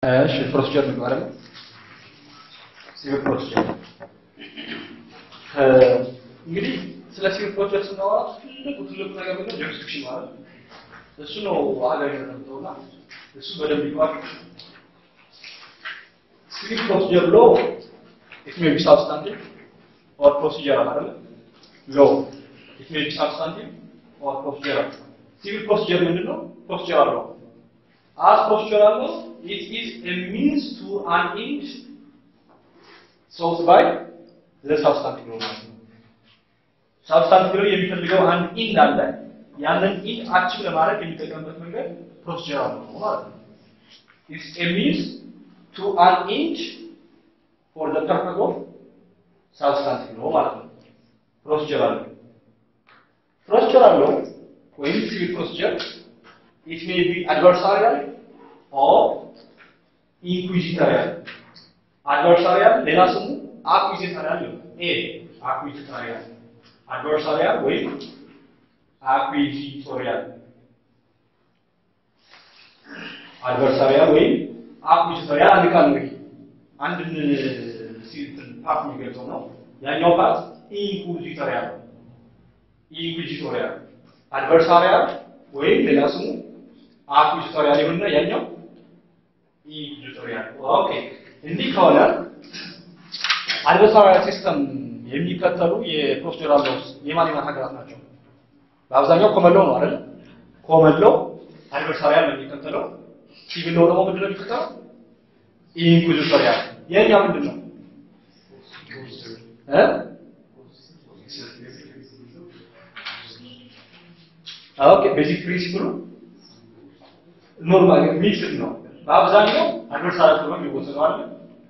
እሺ ፕሮሲጀር ነው አይደል? ሲቪል ፕሮሲጀር እንግዲህ ስለ ሲቪል ፕሮሲጀር ስናወራ ትልቁ ትልቁ ነገር ምንድነው? ጁሪስዲክሽን ማለት ነው። እሱ ነው ሀገር የተቀምጠውና እሱ በደንብ ይዋቅ። ሲቪል ፕሮሲጀር ሎ ኢት ሜይ ቢ ሳብስታንቲቭ ኦር ፕሮሲጀራል አይደል? ሎ ኢት ሜይ ቢ ሳብስታንቲቭ ኦር ፕሮሲጀራል። ሲቪል ፕሮሲጀር ምንድነው? ፕሮሲጀራል ሎ as procedural law, it is a means to an end sought by the substantive law ማለት ነው። ሳብስታንቲቭ ሎ የሚፈልገው አንድ ኢንድ አለ። ያንን ኢንድ አቺቭ ለማድረግ የሚጠቀምበት መንገድ ፕሮሲጀራል ነው ማለት ነው። It's a means to an end for the purpose of substantive law ማለት ነው። ፕሮሲጀራል ፕሮሲጀራል ሎ ወይም ሲቪል ፕሮሲጀር it may be adversarial or inquisitorial. adversarial ሌላ ስሙ acquisitorial ነው። ኤ acquisitorial adversarial ወይም acquisitorial adversarial ወይም acquisitorial አንድ ቃል ነው። አንድን ሲንትን ፓርት የሚገልጸው ነው። ያኛው ፓርት inquisitorial inquisitorial adversarial ወይም ሌላ ስሙ አኩዚቶሪያል ይሁንና ያኛው ኢንኩዚቶሪያል። ኦኬ እንዲህ ከሆነ አድቨርሳሪያል ሲስተም የሚከተሉ የፕሮሲጀራል ሎስ የማን የማን ሀገራት ናቸው? በአብዛኛው ኮመን ሎው ነው አይደል? ኮመን ሎው አድቨርሳሪያል ነው የሚከተለው። ሲቪል ሎው ደግሞ ምንድን ነው የሚከተለው? ኢንኩዚቶሪያል። የኛ ምንድን ነው እ ኦኬ ቤዚክ ፕሪንሲፕሉ ኖርማል ሚክስድ ነው። በአብዛኛው አድቨርሳሪያል ተብሎ የሚወሰደው አለ።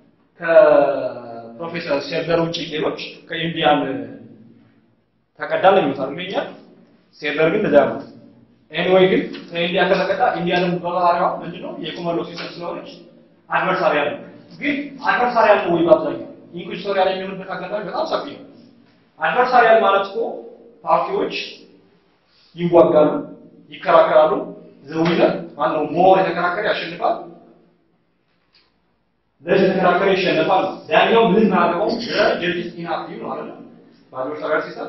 ከፕሮፌሰር ሴርለር ውጪ ሌሎች ከኢንዲያን ተቀዳል የሚሉታል እንደኛ ሴርለር ግን እንደዛ ያሉት ኤኒዌይ ግን ከኢንዲያ ከተቀዳ ኢንዲያንም በባህሪዋ ምንድነው የኮመን ሎው ሲስተም ስለሆነች አድቨርሳሪያል ነው። ግን አድቨርሳሪያል ነው ወይ በአብዛኛው ኢንኩዚቶሪያል የሚሆንበት አጋጣሚ በጣም ሰፊ ነው። አድቨርሳሪያል ማለት እኮ ፓርቲዎች ይዋጋሉ፣ ይከራከራሉ። ዘዊነር ማነው ሞር የተከራከረ ያሸንፋል፣ ለዚህ የተከራከረ ይሸነፋል። ዳኛው ምን ማድረገው ጀጅስ ኢንአክቲቭ ነው አይደል? በአድቨርሳሪያል ሲስተም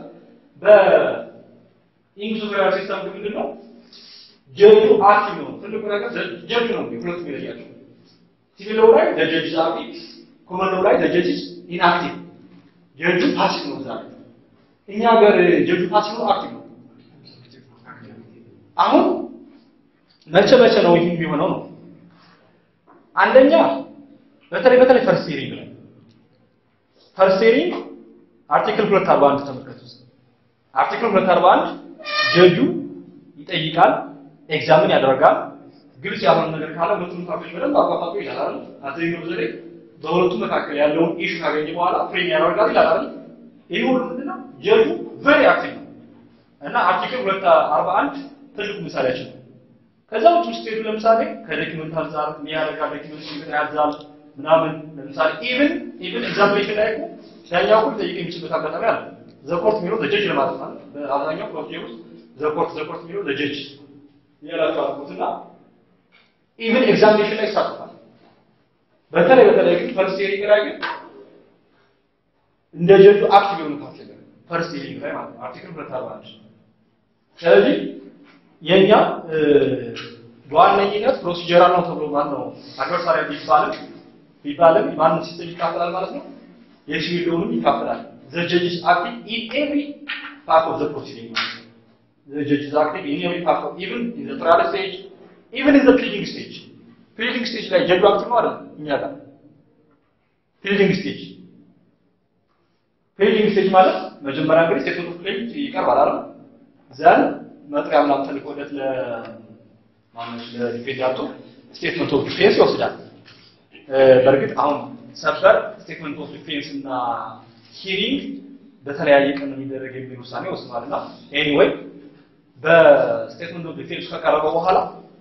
በኢንኩዚቶሪያል ሲስተም ግን ምንድን ነው ጀጁ አክቲቭ ነው። ትልቁ ነገር ጀጁ ነው። ሁለቱ የሚለያቸው ሲቪል ሎው ላይ ጀጅስ አክቲቭ፣ ኮመን ሎው ላይ ጀጅስ ኢንአክቲቭ። ጀጁ ፓሲቭ ነው። ዛሬ እኛ ሀገር ጀጁ ፓሲቭ ነው አክቲቭ ነው? አሁን መቼ መቼ ነው ይህ የሚሆነው ነው? አንደኛ በተለይ በተለይ ፈርስት ሂሪንግ ላይ ፈርስት ሂሪንግ አርቲክል 241 ተመልከቱ። አርቲክል 241 ጀጁ ይጠይቃል፣ ኤግዛምን ያደርጋል። ግልጽ ያልሆነ ነገር ካለ ሁለቱም ፓርቲዎች በደንብ አቋፋጡ ይላል። አዘኛው ዘዴ በሁለቱም መካከል ያለውን ኢሹ ካገኘ በኋላ ፍሬም ያደርጋል ይላል አይደል? ይህ ሁሉ ምንድነው ጀጁ ቨሪ አክቲቭ ነው እና አርቲክል 241 ትልቁ ምሳሌያችን ነው። ከዛ ውጭ ውስጥ ሄዱ ለምሳሌ ከዶክመንት አንፃር የሚያደርጋል ዶክመንት ሲቪል ያዛል ምናምን ለምሳሌ ኢቭን ኢቭን ኤግዛምፕሌሽን ላይ እኮ ዳኛው እኮ ሊጠይቅ የሚችልበት አጋጣሚ አለ። ዘኮርት የሚለው ዘጀጅ ለማለት ነው። በአብዛኛው ፕሮሲጀር ውስጥ ዘኮርት ዘኮርት የሚለው ዘጀጅ ይላቸው አልኩትና ኢቭን ኤግዛሚኔሽን ላይ ይሳተፋል። በተለይ በተለይ ግን ፈርስት ሂሪንግ ላይ ግን እንደ ጀጁ አክቲቭ የሆኑ ፓርቲገር ፈርስት ሂሪንግ ላይ ማለት ነው አርቲክል 241 ስለዚህ የኛ በዋነኝነት ፕሮሲጀራል ነው ተብሎ ማን ነው አድቨርሳሪያል ቢባልም ቢባልም ማንም ሲስተም ይካፈላል ማለት ነው። የሲቪል ሎውንም ይካፈላል። ዘ ጀጅስ አክቲቭ ኢን ኤቭሪ ፓርት ኦፍ ዘ ፕሮሲዲንግ ማለት ነው። ዘ ጀጅስ አክቲቭ ኢን ኤቭሪ ፓርት ኦፍ ኢቭን ኢን ዘ ትራያል ስቴጅ ኢቭን ኢን ዘ ፕሊዲንግ ስቴጅ ፕሊዲንግ ስቴጅ ላይ ጀጁ አክቲቭ ነው አይደል? እኛ ጋር ፕሊዲንግ ስቴጅ ፕሊዲንግ ስቴጅ ማለት መጀመሪያ እንግዲህ ስቴትመንት ኦፍ ክሌም ይቀርባል አይደል? ዘን መጥሪያ ምናምን ተልኮለት ለማነው ለዲፌንዳንቱ ስቴትመንት ኦፍ ዲፌንስ ይወስዳል። በእርግጥ አሁን ሰበር ስቴትመንት ኦፍ ዲፌንስ እና ሂሪንግ በተለያየ ቀን የሚደረግ የሚል ውሳኔ ወስኗልና ኤኒዌይ በስቴትመንት ኦፍ ዲፌንስ ከቀረበ በኋላ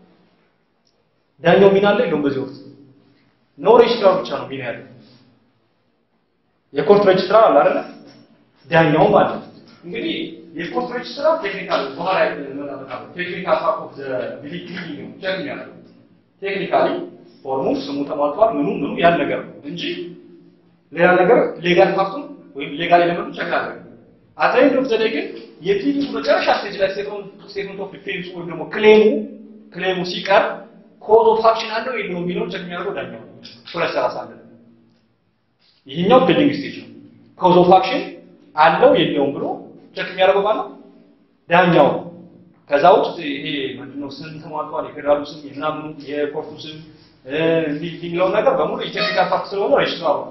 ዳኛው ሚና አለ የለውም? በዚህ ወቅት ኖ ሬጅስትራር ብቻ ነው ሚና ያለው። የኮርት ሬጅስትራር አለ አይደለ? ዳኛውም አለ። እንግዲህ የኮርት ሬጅስትራር ቴክኒካል በኋላ ቴክኒካል ፓርት ኦፍ ዘ ቢሊንግ ነው ቼክ የሚያደርገው ቴክኒካሊ ፎርሙ ስሙ ተሟልቷል፣ ምኑ ምኑ ያን ነገር ነው እንጂ ሌላ ነገር ሌጋል ፋክቱን ወይም ሌጋል ኤሌመንቱ ቸክ አድርገን አትላይንድ ኦፍ ዘዴ ግን የፊልሙ መጨረሻ ስቴጅ ላይ ስቴትመንት ኦፍ ዲፌንስ ወይም ደግሞ ክሌሙ ክሌሙ ሲቀር ኮዝ ኦፍ አክሽን አለው የለውም የሚለውን ቸክ የሚያደርገው ዳኛው ሁለት ሰላሳ አንድ ይህኛው ፔንዲንግ ስቴጅ ነው። ኮዝ ኦፍ አክሽን አለው የለውም ብሎ ቸክ የሚያደርገው ማለት ዳኛው ነው። ከዛ ውስጥ ይሄ ምንድነው ስም ተሟልቷል፣ የፌዴራሉ ስም፣ የምናምኑ የኮርቱ ስም እንዲህ የሚለውን ነገር በሙሉ የቴክኒካል ፋክት ስለሆነ ሬጅስትሩ አብሯል።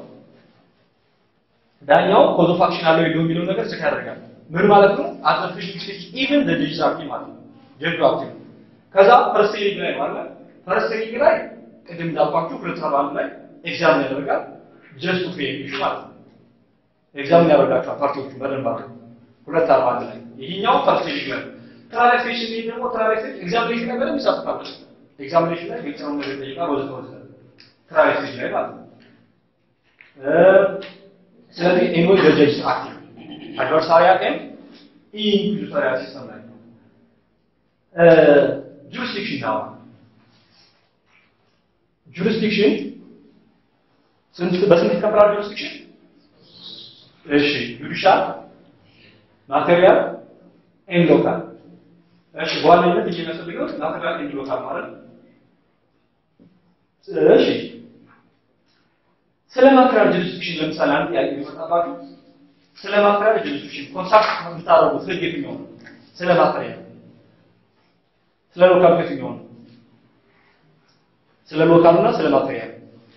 ዳኛው ኮዝ ኦፍ አክሽን አለው የለውም የሚለውን ነገር ቸክ ያደርጋል። ምን ማለት ነው? አት ዘ ፊሽንግ ስቴጅ ኢቭን ዘ ጀጅ አክቲቭ ማለት ነው። ጀጁ አክቲቭ ነው። ከዛ ፈርስት ሪንግ ላይ ማለት ፈርስት ሪንግ ላይ ቅድም እንዳልኳችሁ ሁለት ሰባ አንድ ላይ ኤግዛምን ያደርጋል። ጀስት ቱ ፌር ኢሹ ማለት ነው። ኤግዛምን ያደርጋቸዋል ፓርቲዎቹ በደንብ አድርገው ሁለት አርባ አንድ ላይ ይሄኛው ፈርስት ሪንግ ላይ ትራንስሌሽን ላይ ደግሞ ትራንስሌሽን ኤግዛሚኔሽን ላይ በደንብ ይሳተፋል። ኤግዛሚኔሽን ላይ ግልጽ ነው ነገር ይጠይቃል። ወዘተ ወዘተ ትራንስሌሽን ላይ ማለት ነው። ስለዚህ ኤንዌይ ጀጅ አክቲቭ አድቨርሳሪያል ኤንድ ኢንኩዚቶሪያል ሲስተም ላይ ነው። ጁሪስዲክሽን ነው። ጁሪስዲክሽን ስንት በስንት ይከፈላል? ጁሪስዲክሽን እሺ፣ ጁዲሻል፣ ማቴሪያል ኤንድ ሎካል። እሺ፣ በዋነኝነት የሚያስፈልገው ማቴሪያል ኤንድ ሎካል ማለት ነው። እሺ፣ ስለ ማቴሪያል ጁሪስዲክሽን ለምሳሌ አንድ ጥያቄ የሚመጣባችሁ ስለ ማቴሪያል ጁሪስዲክሽን ኮንታክት የምታደርጉት ህግ የትኛው ነው? ስለ ማቴሪያል ስለ ሎካል የትኛው ነው? ስለ ሎካል እና ስለ ማቴሪያል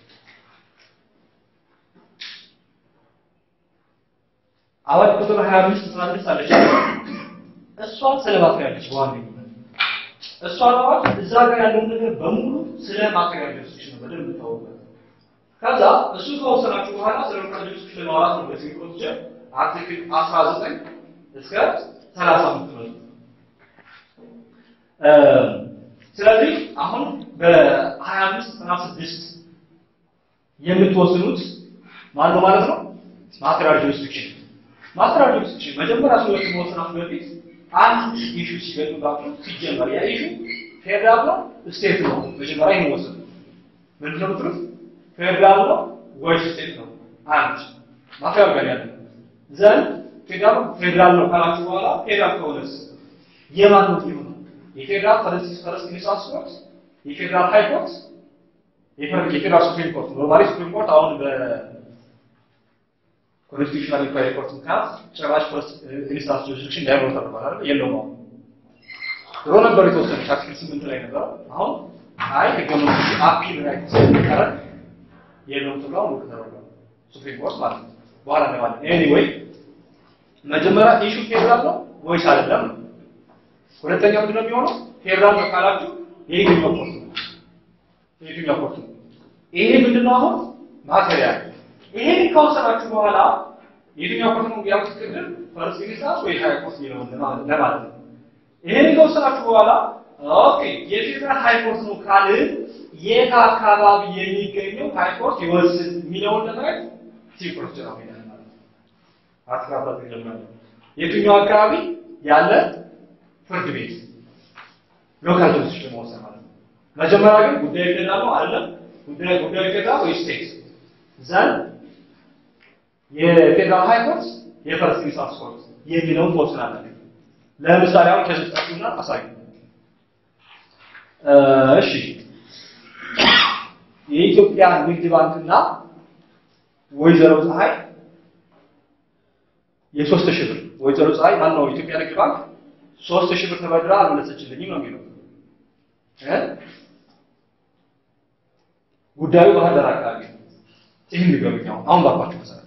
አዋጅ ቁጥር 25 16 አለች። እሷ ስለ ማቴሪያል ነች በዋነኝነት እሷ አዋጅ እዛ ጋር ያለው ነገር በሙሉ ስለ ማቴሪያል ጁሪስዲክሽን ነው በደንብ ታወቃል። ከዛ እሱ ከወሰናችሁ በኋላ ስለ ሎካል ጁሪስዲክሽን ለማውራት ነው በዚህ ፕሮሲጀር አርቲክል 19 እስከ 35 ነው። ስለዚህ አሁን በ25 96 የምትወስኑት ማን ነው ማለት ነው? ማቴሪያል ጁሪስዲክሽን ማቴሪያል ጁሪስዲክሽን መጀመሪያ ሰዎች መወሰናችሁ በፊት አንድ ኢሹ ሲገጥምባችሁ ሲጀመር ያ ኢሹ ፌዴራል ነው ስቴት ነው? መጀመሪያ ይሄን ወሰኑ። ምንድን ነው የምትሉት? ፌዴራል ነው ወይስ ስቴት ነው? አንድ ማቴሪያል ጋር ያለ ዘንድ ፌዴራል ፌዴራል ነው ካላችሁ በኋላ ፌዴራል ከሆነስ የማን ነው የሚሆነው? የፌዴራል ፈረንሲስ ፈረስ ኢንስታንስ ኮርት፣ የፌዴራል ሃይ ኮርት፣ የፌዴራል ሱፕሪም ኮርት። ኖርማሊ ሱፕሪም ኮርት አሁን በኮንስቲቱሽናል ኢንኳሪ ኮርት ምክንያት ጭራሽ ፈረስ ኢንስታንስ ጁሪስዲክሽን እንዳይኖር ተደርጓል አይደል? የለውም አሁን ድሮ ነበር የተወሰነ አርቲክል ስምንት ላይ ነበር። አሁን አይ ህገ መንግስቱ አፒል ራይት ስለሚቀረን የለውም ተብሎ አሁን ውድቅ ተደርጓል። ሱፕሪም ኮርት ማለት ነው። በኋላ እናየዋለን። ኤኒዌይ መጀመሪያ ኢሹ ፌዴራል ነው ወይስ አይደለም ነው። ሁለተኛ ምንድን ነው የሚሆነው? ፌዴራል ነው ካላችሁ የየትኛው ኮርት ነው? የየትኛው ኮርት ነው? ይሄ ምንድን ነው አሁን ማቴሪያል። ይሄን ከወሰናችሁ በኋላ የትኛው ኮርት ነው ያልኩት ቅድም ፈርስት ኢንስታንስ ወይ ሃይ ኮርት የሚለውን ለማለት ነው። ይሄን ከወሰናችሁ በኋላ ኦኬ የፌዴራል ሃይ ኮርት ነው ካልን የት አካባቢ የሚገኘው ሃይ ኮርት ይወስን የሚለውን ለማየት ሲፕሮስ ነው ማለት ነው። አስራባት ይጀምራል። የትኛው አካባቢ ያለ ፍርድ ቤት ሎካል ጁሪስዲክሽን መወሰን ማለት ነው። መጀመሪያ ግን ጉዳዩ ፌዴራል ነው አይደለም? ጉዳዩ ጉዳዩ ፌዴራል ወይ ስቴት ዘንድ የፌዴራል ሃይ ኮርት የፈርስት ኢንስታንስ ኮርት የሚለውን ትወስናለህ። ለምሳሌ አሁን ከዚህ ጠቅሱና አሳዩ። እሺ የኢትዮጵያ ንግድ ባንክና ወይዘሮ ፀሐይ የሶስት ሺህ ብር ወይዘሮ ፀሐይ ማን ነው? የኢትዮጵያ ንግድ ባንክ ሶስት ሺህ ብር ተበድራ አልመለሰችልኝም ነው የሚለው እ ጉዳዩ ባህር ዳር አካባቢ ነው። ይህን ንገሩኝ። አሁን አሁን ባልኳችሁ መሰረት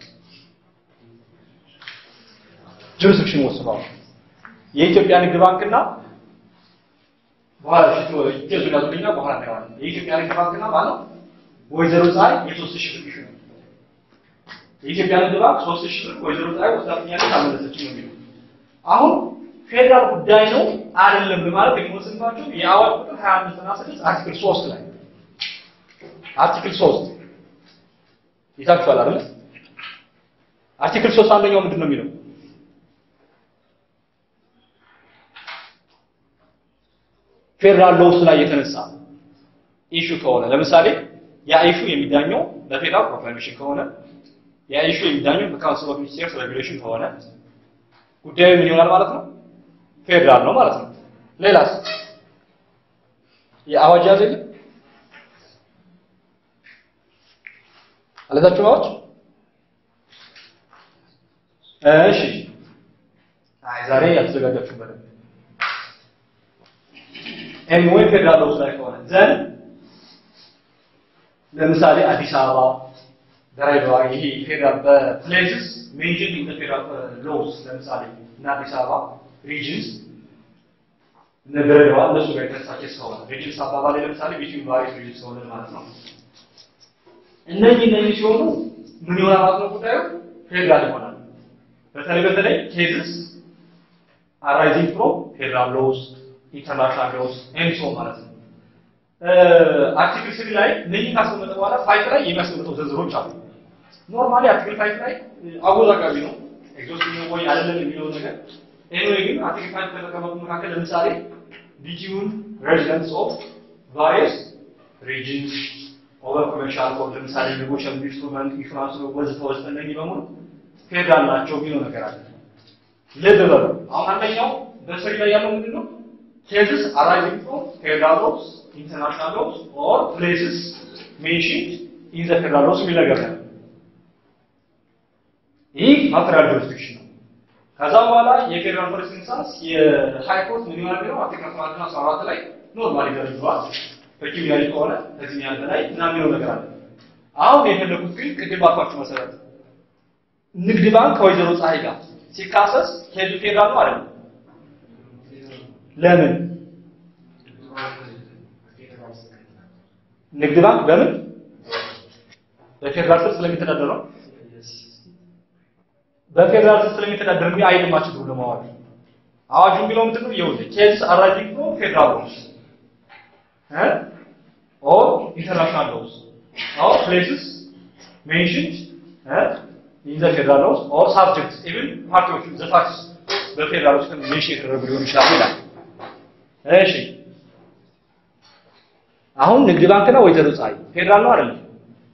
ጁሪስዲክሽን ወስነዋል። የኢትዮጵያ ንግድ ባንክና በኋላ ኬዙ ያዙልኛ በኋላ እናየዋለን። የኢትዮጵያ ንግድ ባንክና ማለት ወይዘሮ ፀሐይ የሶስት ሺህ ብር ነው የኢትዮጵያ ንግድ ባንክ ሶስት ሺህ ብር ወይዘሮ ፀሐይ ወስዳብኛለች አልመለሰችም ነው የሚለው አሁን ፌዴራል ጉዳይ ነው አይደለም በማለት የሚወስንባቸው የአዋጅ ቁጥር 25 እና 6 አርቲክል 3 ላይ አርቲክል 3 ይታችኋል አይደል? አርቲክል 3 አንደኛው ምንድን ነው የሚለው? ፌዴራል ሎውስ ላይ የተነሳ ኢሹ ከሆነ ለምሳሌ ያ ኢሹ የሚዳኘው በፌዴራል ፕሮክላሜሽን ከሆነ ያ ኢሹ የሚዳኘው በካውንስል ኦፍ ሚኒስቴርስ ሬጉሌሽን ከሆነ ጉዳዩ ምን ይሆናል ማለት ነው? ፌዴራል ነው ማለት ነው። ሌላስ የአዋጅ ያዘ የለም አለዛችሁ አዋጅ እሺ አይ ዛሬ ያልተዘጋጃችሁበት ኤኒዌይ ፌዴራል ውስጥ ላይ ከሆነ ዘን ለምሳሌ አዲስ አበባ ድሬዳዋ ይሄ ፌዴራል በፕሌስስ ሜንሽን ኢን ፌዴራል ሎስ ለምሳሌ እና አዲስ አበባ ሪጅንስ እነ ድሬዳዋ እነሱ ጋር የተነሳች እስከሆነ ሪጅንስ አባባል ለምሳሌ ቢትዊን ቫሪየስ ሪጅንስ ከሆነ ማለት ነው። እነዚህ እነዚህ ሲሆኑ ምን ይሆናል ማለት ነው? ጉዳዩ ፌዴራል ይሆናል። በተለይ በተለይ ኬዝስ አራይዚንግ ፍሮም ፌዴራል ሎስ ኢንተርናሽናል ሎስ ኤንድ ሶ ማለት ነው። አርቲክል ስሪ ላይ እነዚህ ካስቀመጠ በኋላ ፋይት ላይ የሚያስቀምጠው ዝርዝሮች አሉ። ኖርማሊ አርቲክል ፋይት ላይ አወዛጋቢ ነው ኤግዞስቲቭ ነው ወይ አይደለም የሚለው ነገር። ኤኒዌይ ግን አርቲክል ፋይት ከተቀመጡ መካከል ለምሳሌ ቢትዊን ሬዚደንትስ ኦፍ ቫሪየስ ሪጅንስ ኦቨር ኮሜርሻል ኮድ ለምሳሌ ኔጎሽል ኢንስትሩመንት ኢንሹራንስ ወዘተ ወዘተ እነዚህ በሙሉ ፌዴራል ናቸው የሚለው ነገር አለ። ልብ በሉ አሁን አንደኛው በስሪ ላይ ያለው ምንድን ነው? ኬዝስ አራይዚንግ ፍሮም ፌዴራል ሎስ ኢንተርናሽናል ሎስ ኦር ፕሌስስ ሜንሽንድ ኢን ዘ ፌዴራል ሎስ የሚል ነገር ነው። ይህ ማቴሪያል ጁሪስዲክሽን ነው። ከዛ በኋላ የፌዴራል ፈርስት ኢንስታንስ የሃይ ኮርት ምን ይሆናል ነው አርቲክል 14 እና 14 ላይ ኖርማሊ ደረጃዋል በኪሚያሪ ከሆነ ከዚህ ያህል በላይ ምናምን የሚለው ነገር አለ። አሁን የፈለኩት ግን ቅድም ባልኳችሁ መሰረት ንግድ ባንክ ከወይዘሮ ፀሐይ ጋር ሲካሰስ ኬዙ ፌዴራል ነው አይደል? ለምን ንግድ ባንክ በምን በፌዴራል ስር ስለሚተዳደር ነው። በፌዴራል ስር ስለሚተዳደር እንግዲህ አይልማችሁ ብሎ ለማዋል አዋጁ የሚለው ምንድን ነው? ይኸውልህ ኬዝ አራይዚንግ ፍሮም ፌዴራል ሎስ እ ኦር ኢንተርናሽናል ሎስ ኦር ፕሌስስ ሜንሽንድ እ ኢን ዘ ፌዴራል ሎስ ኦር ሳብጀክትስ ኢቭን ፓርቲዎቹ ዘ ፋክትስ በፌዴራል ውስጥ ሜንሽን የተደረጉ ሊሆን ይችላል ይላል። እሺ አሁን ንግድ ባንክና ወይዘሮ ፀሐይ ፌዴራል ነው አይደለም?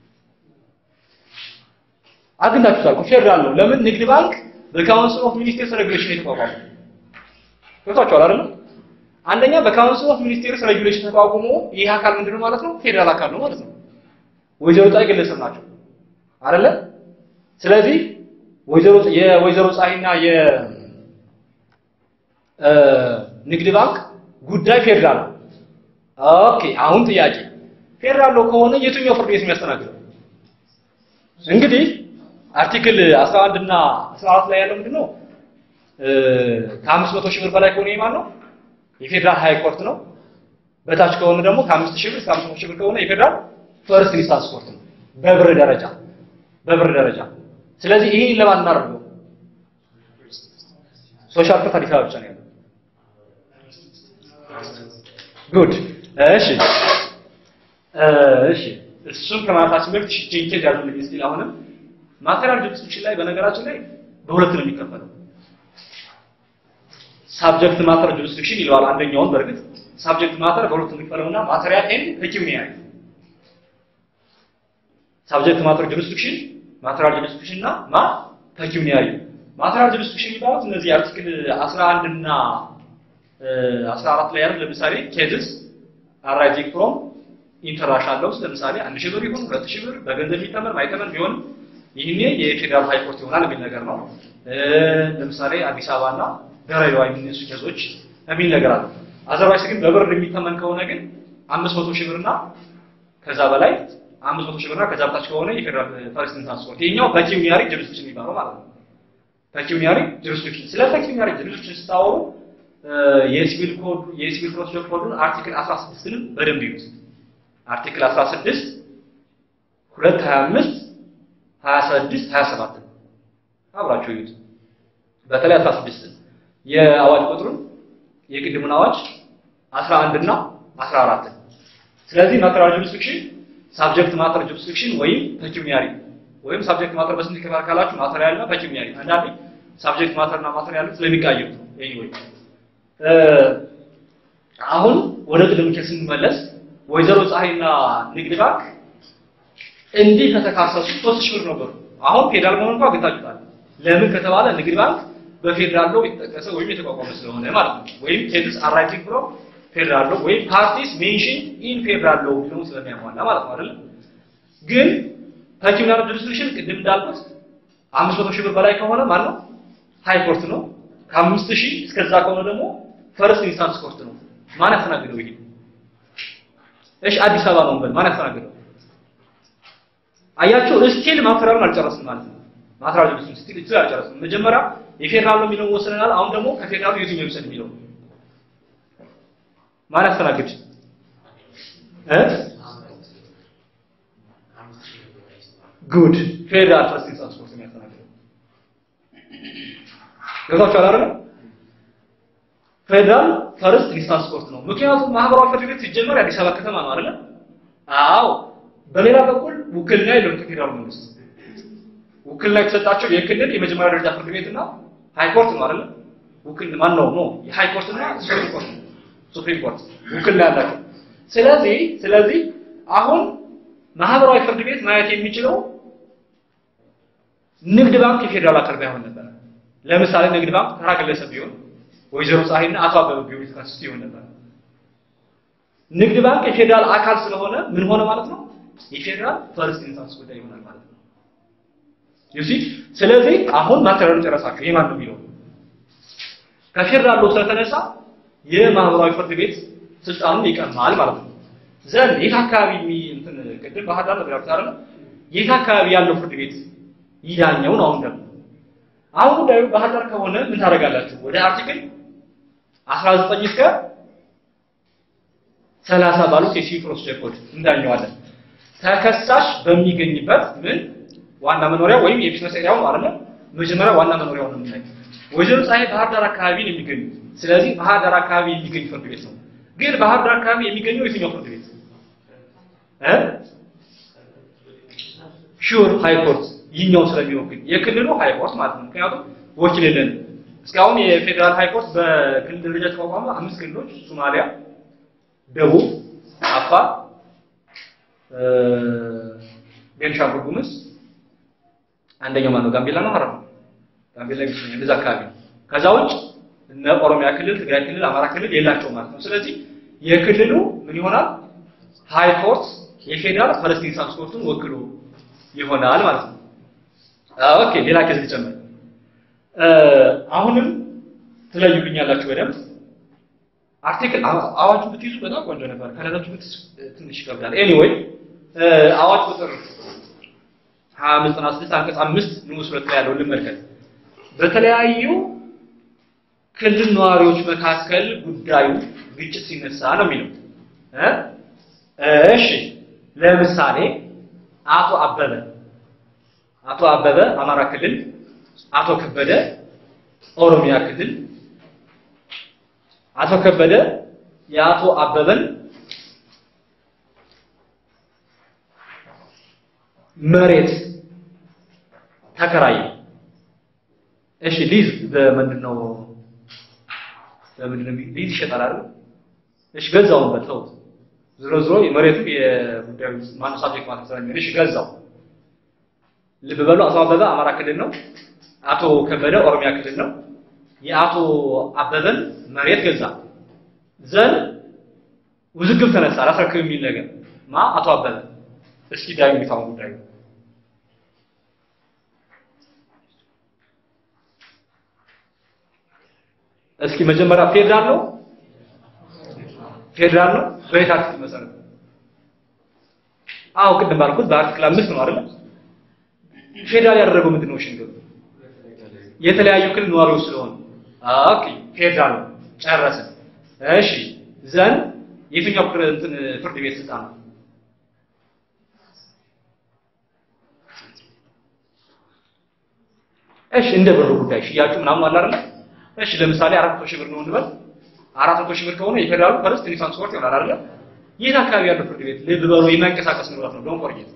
አግኝታችሁታል እኮ ፌዴራል ነው። ለምን ንግድ ባንክ በካውንስል ኦፍ ሚኒስቴርስ ሬጉሌሽን የተቋቋመ ገብቷችኋል አይደል? አንደኛ በካውንስል ኦፍ ሚኒስቴርስ ሬጉሌሽን ተቋቁሞ ይህ አካል ምንድነው ማለት ነው? ፌዴራል አካል ነው ማለት ነው። ወይዘሮ ፀሐይ ግለሰብ ናቸው አይደለ? ስለዚህ ወይዘሮ የወይዘሮ ፀሐይና የንግድ ባንክ ጉዳይ ፌዴራል ነው። ኦኬ አሁን ጥያቄ ፌዴራል ነው ከሆነ የትኛው ፍርድ ቤት የሚያስተናግደው? እንግዲህ አርቲክል 11 እና 14 ላይ ያለው ምንድነው? ከአምስት መቶ ሺህ ብር በላይ ከሆነ የማን ነው? የፌዴራል ሃይ ኮርት ነው። በታች ከሆነ ደግሞ ከአምስት ሺህ ብር እስከ አምስት መቶ ሺህ ብር ከሆነ የፌዴራል ፈርስት ኢንስታንስ ኮርት ነው። በብር ደረጃ በብር ደረጃ። ስለዚህ ይሄን ለማን እናደርገው? ሶሻል ኮርት አዲስ አበባ ብቻ ነው ያለው። ጉድ እሺ እሺ እሱን ከማለታችን በፊት እሺ ቼንጅ ያሉልኝ እስቲ አሁንም ማቴሪያል ጁሪስዲክሽን ላይ በነገራችን ላይ በሁለት ነው የሚከፈለው። ሳብጀክት ማተር ጁሪስዲክሽን ይለዋል አንደኛውን። በእርግጥ ሳብጀክት ማተር በሁለት ነው የሚከፈለውና ማቴሪያል ኤንድ ፔኪዩኒያሪ ሳብጀክት ማተር ጁሪስዲክሽን ማቴሪያል ጁሪስዲክሽን እና ማ ፔኪዩኒያሪ ማቴሪያል ጁሪስዲክሽን የሚባሉት እነዚህ አርቲክል 11 እና 14 ላይ ያሉት ለምሳሌ ኬዝስ አራይዚንግ ፍሮም ኢንተርናሽናል ሎስ ለምሳሌ አንድ ሺህ ብር ይሁን ሁለት ሺህ ብር በገንዘብ የሚተመን ማይተመን ቢሆንም ይህኔ የፌዴራል ሃይ ኮርት ይሆናል የሚል ነገር ነው። ለምሳሌ አዲስ አበባ እና ድሬዳዋ የሚነሱ ኬዞች የሚል ነገር አለ። አዘርባይስ ግን በብር የሚተመን ከሆነ ግን አምስት መቶ ሺህ ብርና ከዛ በላይ አምስት መቶ ሺህ ብርና ከዛ በታች ከሆነ የፌዴራል ፈርስት ኢንስታንስ ኮርት ይሄኛው ፔኪዩኒያሪ ጁሪስዲክሽን የሚባለው ማለት ነው። ፔኪዩኒያሪ ጁሪስዲክሽን ስለ ፔኪዩኒያሪ ጁሪስዲክሽን ስታወሩ የሲቪል ኮድ የሲቪል ፕሮሲጀር ኮዱን አርቲክል 16ንም በደንብ ይዩት። አርቲክል 16 225 26 27 አብራችሁ ይዩት። በተለይ 16 የአዋጅ ቁጥሩን የቅድሙን አዋጅ 11 እና 14 ስለዚህ ማተሪያል ጁሪስዲክሽን ሳብጀክት ማተር ጁሪስዲክሽን ወይም ፔኪዩኒያሪ ወይም ሳብጀክት ማተር በስንት ይከፋል ካላችሁ ማተሪያል እና ፔኪዩኒያሪ አንዳንዴ ሳብጀክት ማተር እና ማተሪያል ስለሚቃየሩ ነው። ኤኒዌይ አሁን ወደ ቅድም ኬስ ስንመለስ ወይዘሮ ፀሐይና ንግድ ባንክ እንዲህ ከተካሰሱ ሶስት ሺህ ብር ነበሩ። አሁን ፌዴራል መሆኑን እንኳን ግታችኋል። ለምን ከተባለ ንግድ ባንክ በፌዴራል ሎ የተጠቀሰ ወይም የተቋቋመ ስለሆነ ማለት ነው። ወይም ቴድስ አራይቲንግ ብሎ ፌዴራል ሎ ወይም ፓርቲስ ሜንሽን ኢን ፌዴራል ሎ ብሎ ስለሚያሟላ ማለት ነው አይደል? ግን ፐርቲኩላር ጁሪስዲክሽን ቅድም እንዳልኩት አምስት መቶ ሺህ ብር በላይ ከሆነ ማለት ነው ሃይ ኮርት ነው። ከአምስት ሺህ እስከዛ ከሆነ ደግሞ ፈርስት ኢንስታንስ ኮርት ነው። ማን ያስተናግደው ይሄ? እሺ አዲስ አበባ ነው እንበል። ማን ያስተናግደው? አያችሁ እስቲል ማተሪያሉን አልጨረስም ማለት ነው። ማተሪያሉ ቢስ እስቲል እስቲል አልጨረስም። መጀመሪያ የፌዴራል ነው የሚለውን ወስነናል። አሁን ደግሞ ከፌዴራሉ የትኛው ይውሰድ የሚለው ማን ያስተናግድ እ ጉድ ፌዴራል ፈርስት ኢንስታንስ ኮርት የሚያስተናግደው ገብቷችኋል አይደል? ፌዴራል ፈርስት ኢንስታንስ ኮርት ነው። ምክንያቱም ማህበራዊ ፍርድ ቤት ሲጀመር የአዲስ አበባ ከተማ ነው አይደል? አዎ። በሌላ በኩል ውክልና የለም ከፌዴራል መንግስት። ውክልና የተሰጣቸው የክልል የመጀመሪያ ደረጃ ፍርድ ቤትና ሃይ ኮርት ነው አይደል? ውክልና ማን ነው ነው የሃይ ኮርት እና ሱፕሪም ኮርት ሱፕሪም ኮርት ውክልና ያላቸው። ስለዚህ ስለዚህ አሁን ማህበራዊ ፍርድ ቤት ማየት የሚችለው ንግድ ባንክ የፌዴራል አካል ባይሆን ነበር። ለምሳሌ ንግድ ባንክ ተራ ግለሰብ ቢሆን ወይዘሮ ፀሐይና አቶ አበበ ቢሆን የተካሰሱት ይሆን ነበር። ንግድ ባንክ የፌዴራል አካል ስለሆነ ምን ሆነ ማለት ነው? የፌዴራል ፈርስት ኢንስታንስ ጉዳይ ይሆናል ማለት ነው። ዩሲ ስለዚህ አሁን ማተሪያሉን ጨረሳችሁ። ይሄ ማን ነው የሚለው ከፌዴራል ሎ ስለተነሳ የማህበራዊ ፍርድ ቤት ስልጣኑን ይቀማል ማለት ነው። ዘንድ የት አካባቢ እንትን ቅድም ባህር ዳር ነበር ያልኩት አይደል? የት አካባቢ ያለው ፍርድ ቤት ይዳኘው ነው። አሁን ደግሞ አሁን ጉዳዩ ባህር ዳር ከሆነ ምን ታደርጋላችሁ? ወደ አርቲክል 19 እስከ 30 ባሉት የሲቪል ፕሮሲጀር ኮድ እንዳኘዋለን። ተከሳሽ በሚገኝበት ምን ዋና መኖሪያ ወይም የቢዝነስ ኤሪያው ማለት ነው። መጀመሪያ ዋና መኖሪያው ነው የምናየው። ወይዘሮ ፀሐይ ባህር ዳር አካባቢ ነው የሚገኙት። ስለዚህ ባህር ዳር አካባቢ የሚገኝ ፍርድ ቤት ነው። ግን ባህር ዳር አካባቢ የሚገኘው የትኛው ፍርድ ቤት እ ሹር ሃይ ኮርት ይህኛው ስለሚወክል የክልሉ ሃይ ኮርት ማለት ነው። ምክንያቱም ወኪል የለን። እስካሁን የፌዴራል ሃይ ኮርት በክልል ደረጃ ተቋቋመ አምስት ክልሎች ሶማሊያ፣ ደቡብ፣ አፋር፣ ቤንሻንጉል ጉሙዝ አንደኛው ማነው ጋምቤላ ነው ሀረር ጋምቤላ ይመስለኛል እንደዛ አካባቢ ነው። ከዛ ውጭ እነ ኦሮሚያ ክልል፣ ትግራይ ክልል፣ አማራ ክልል የላቸው ማለት ነው። ስለዚህ የክልሉ ምን ይሆናል ሃይ ኮርት የፌዴራል ፈርስት ኢንስታንስ ኮርቱን ወክሎ ይሆናል ማለት ነው። ኦኬ ሌላ ኬዝ ልጨምር። አሁንም ትለዩልኛላችሁ በደንብ አርቲክል አዋጁ ብትይዙ በጣም ቆንጆ ነበር። ከሌላችሁ ብትይዙ ትንሽ ይከብዳል። ኤኒዌይ አዋጅ ቁጥር 2596 አንቀጽ 5 ንዑስ ሁለት ላይ ያለውን ልመልከት። በተለያዩ ክልል ነዋሪዎች መካከል ጉዳዩ ግጭት ሲነሳ ነው የሚለው እ እሺ ለምሳሌ አቶ አበበ አቶ አበበ አማራ ክልል፣ አቶ ከበደ ኦሮሚያ ክልል። አቶ ከበደ የአቶ አበበን መሬት ተከራየ። እሺ ሊዝ በምንድን ነው በምንድን ነው ሊዝ ይሸጣል አይደል? እሺ ገዛው ነው በተው ዝሮ ዝሮ የመሬቱ የጉዳዩ ማነው ሳብጀክት ማለት ስለሚሆን እሺ ገዛው። ልብ በሉ አቶ አበበ አማራ ክልል ነው። አቶ ከበደ ኦሮሚያ ክልል ነው። የአቶ አበበን መሬት ገዛ። ዘን ውዝግብ ተነሳ። አላስረክብ የሚል ነገር ማ አቶ አበበ እስኪ ዳዩ የሚታው ጉዳዩ እስኪ መጀመሪያ ፌዴራል ነው ፌዴራል ነው በየት አርቲክል መሰረት? አዎ ቅድም ባልኩት በአርቲክል አምስት ነው አይደል? ፌዴራል ያደረገው ምንድን ነው? ሽንገሩ የተለያዩ ክልል ነዋሪዎች ስለሆኑ ኦኬ ፌዴራል ነው ጨረስን። እሺ ዘን የትኛው እንትን ፍርድ ቤት ስልጣን ነው? እሺ እንደ ብሩ ጉዳይ ሽያጩ ምናምን አለ አይደል? እሺ ለምሳሌ አራት መቶ ሺህ ብር ነው እንበል። አራት መቶ ሺህ ብር ከሆነ የፌዴራሉ ፈርስት ኢንስታንስ ኮርት ይሆናል አይደል? የት አካባቢ ያለው ፍርድ ቤት ልብ በሉ የማይንቀሳቀስ ንብረት ነው። ዶንት ፎርጌት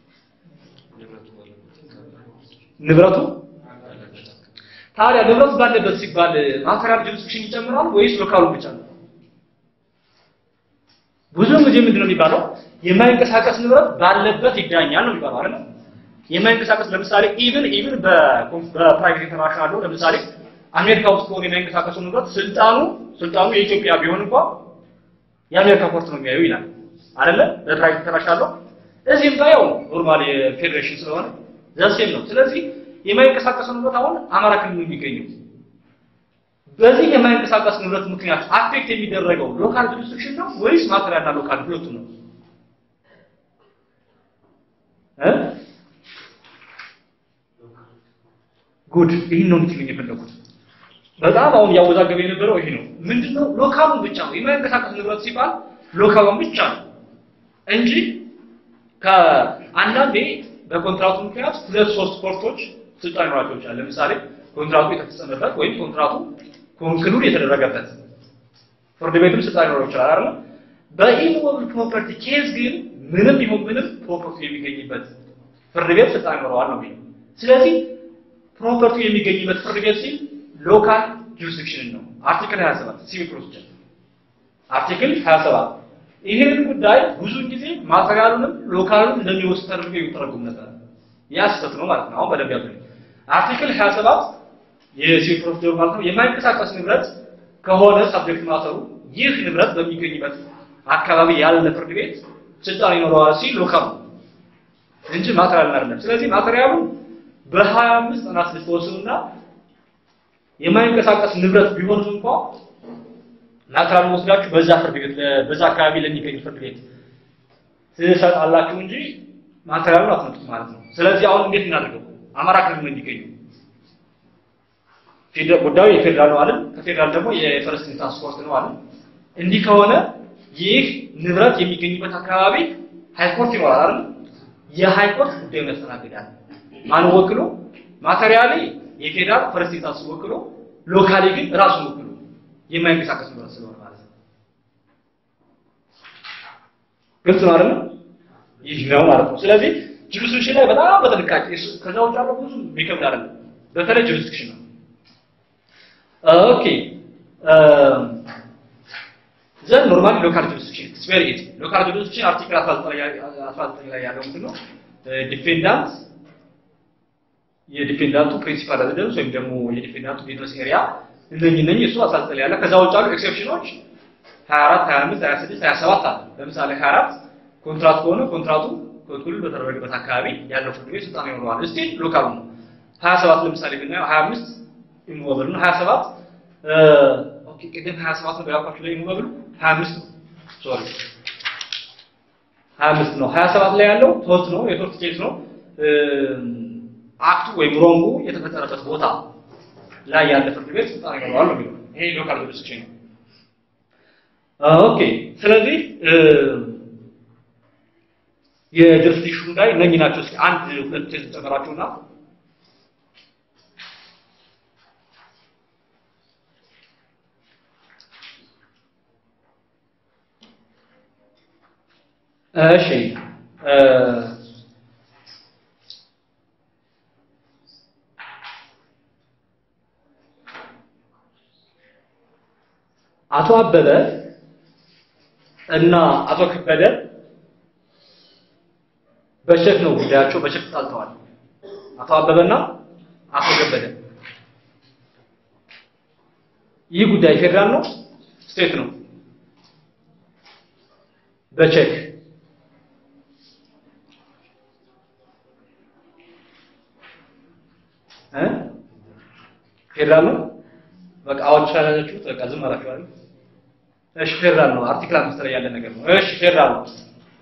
ንብረቱ ታዲያ ንብረቱ ባለበት ሲባል ማተሪያል ጁሪስዲክሽን ይጨምራል ወይስ ሎካሉ ብቻ ነው? ብዙውን ጊዜ ምንድን ነው የሚባለው የማይንቀሳቀስ ንብረት ባለበት ይዳኛል ነው የሚባለው አይደል? የማይንቀሳቀስ ለምሳሌ ኢቭን ኢቭን በፕራይቬት ኢንተርናሽናል ነው ለምሳሌ አሜሪካ ውስጥ ከሆነ የማይንቀሳቀሱ ንብረት ስልጣኑ ስልጣኑ የኢትዮጵያ ቢሆን እንኳን የአሜሪካ ኮርት ነው የሚያዩ ይላል አይደለ? በፕራይቬት ኢንተርናሽናል ነው። እዚህም ጋር ያው ኖርማል የፌዴሬሽን ስለሆነ ዘሴም ነው። ስለዚህ የማይንቀሳቀሱ ንብረት አሁን አማራ ክልል ነው የሚገኘው። በዚህ የማይንቀሳቀስ ንብረት ምክንያት አፌክት የሚደረገው ሎካል ጁሪስዲክሽን ነው ወይስ ማቴሪያልና ሎካል ሁለቱ ነው? እ ጉድ ይህን ነው እንድትሉኝ የፈለኩት። በጣም አሁን እያወዛገበ የነበረው ይሄ ነው። ምንድነው ሎካሉን ብቻ ነው የማይንቀሳቀስ ንብረት ሲባል ሎካሉን ብቻ ነው እንጂ ከአንዳንዴ በኮንትራቱ ምክንያት ሁለት ሶስት ኮርቶች ስልጣን ይኖራቸው ይችላል። ለምሳሌ ኮንትራቱ የተፈጸመበት ወይም ኮንትራቱ ኮንክሉድ የተደረገበት ፍርድ ቤትም ስልጣን ይኖረው ይችላል አይደል? በኢሞብል ፕሮፐርቲ ኬዝ ግን ምንም ይሁን ምንም ፕሮፐርቲ የሚገኝበት ፍርድ ቤት ስልጣን ይኖረዋል ነው የሚለው። ስለዚህ ፕሮፐርቲ የሚገኝበት ፍርድ ቤት ሲል ሎካል ጁሪስዲክሽን ነው። አርቲክል 27 ሲቪል ፕሮሲጀር አርቲክል 27 ይህንን ጉዳይ ብዙ ጊዜ ማቴሪያሉንም ሎካሉንም እንደሚወስድ ተደርጎ የሚተረጉም ነበር። ያ ስህተት ነው ማለት ነው። አሁን በደንብ ያዙ። አርቲክል 27 የሲቪል ፕሮሲጀር ማለት ነው የማይንቀሳቀስ ንብረት ከሆነ ሳብጀክት ማተሩ ይህ ንብረት በሚገኝበት አካባቢ ያለ ፍርድ ቤት ስልጣን ይኖረዋል ሲል ሎካሉ እንጂ ማቴሪያል አይደለም። ስለዚህ ማቴሪያሉ በ25 ቀናት ልትወስኑና የማይንቀሳቀስ ንብረት ቢሆንም እንኳ ማቴሪያል ወስዳችሁ በዛ ፍርድ ቤት በዛ አካባቢ ለሚገኝ ፍርድ ቤት ትሰጣላችሁ እንጂ ማቴሪያሉን አትመጡት ማለት ነው። ስለዚህ አሁን እንዴት እናድርገው? አማራ ክልል ነው የሚገኘው ጉዳዩ የፌዴራል ነው አለ። ከፌዴራል ደግሞ የፈረስት ኢንስታንስ ኮርት ነው አለ። እንዲህ ከሆነ ይህ ንብረት የሚገኝበት አካባቢ ሃይኮርት ይኖራል አይደል? የሃይኮርት ጉዳዩን ያስተናግዳል። ማን ወክሎ? ማቴሪያሊ የፌዴራል ፈረስት ኢንስታንስ ወክሎ፣ ሎካሊ ግን ራሱን ወክሎ የማይንቀሳቀስ ንብረት ስለሆነ ማለት ነው። ግልጽ ነው አይደል? ይህ ነው ማለት ነው። ስለዚህ ጁሪስዲክሽን ላይ በጣም በጥንቃቄ ከዛ ውጭ ያለው ብዙ የሚከብድ አይደለም። በተለይ ጁሪስዲክሽን ነው። ኦኬ ዘን ኖርማሊ ሎካል ጁሪስዲክሽን ኢትስ ቬሪ ኢዚ ሎካል ጁሪስዲክሽን አርቲክል 19 ላይ ያለው ምንድን ነው? ዲፌንዳንት የዲፌንዳንቱ ፕሪንሲፓል ሬዚደንስ ወይም ደግሞ የዲፌንዳንቱ ቢዝነስ ኤሪያ እነኚህ እነኚህ እሱ 19 ላይ ያለ ከዛ ውጭ ያሉ ኤክሴፕሽኖች 24 25 26 27 አለ። ለምሳሌ 24 ኮንትራት ከሆነ ኮንትራቱ ኮንክሉድ በተደረገበት አካባቢ ያለው ፍርድ ቤት ስልጣን ይኖረዋል። እስቲ ሎካሉ ነው። 27 ለምሳሌ ብናየው 25 ኢሞብል ነው 27 ኦኬ ቅድም 27 ነው ያልኳችሁ ላይ ኢሞብል 25 ነው ሶሪ 25 ነው 27 ላይ ያለው ቶርት ነው የቶርት ኬስ ነው አክቱ ወይም ሮንጉ የተፈጠረበት ቦታ ላይ ያለ ፍርድ ቤት ስልጣን ይኖረዋል ነው የሚለው ይሄ ሎካል ጁሪስዲክሽን ነው ኦኬ ስለዚህ የጁሪስዲክሽኑ ላይ እነኚህ ናቸው እስኪ አንድ ሁለት ቴስት ጨመራችሁና እሺ አቶ አበበ እና አቶ ከበደ በቸክ ነው ጉዳያቸው፣ በቸክ ተጣልተዋል። አቶ አበበና አቶ ከበደ ይህ ጉዳይ ፌዴራል ነው ስቴት ነው? በቸክ እ ፌዴራል ነው። በቃ አዋጅ ካላችሁት በቃ ዝም አላችሁ አይደል? እሺ ፌዴራል ነው። አርቲክል አምስት ላይ ያለ ነገር ነው። እሺ ፌዴራል ነው።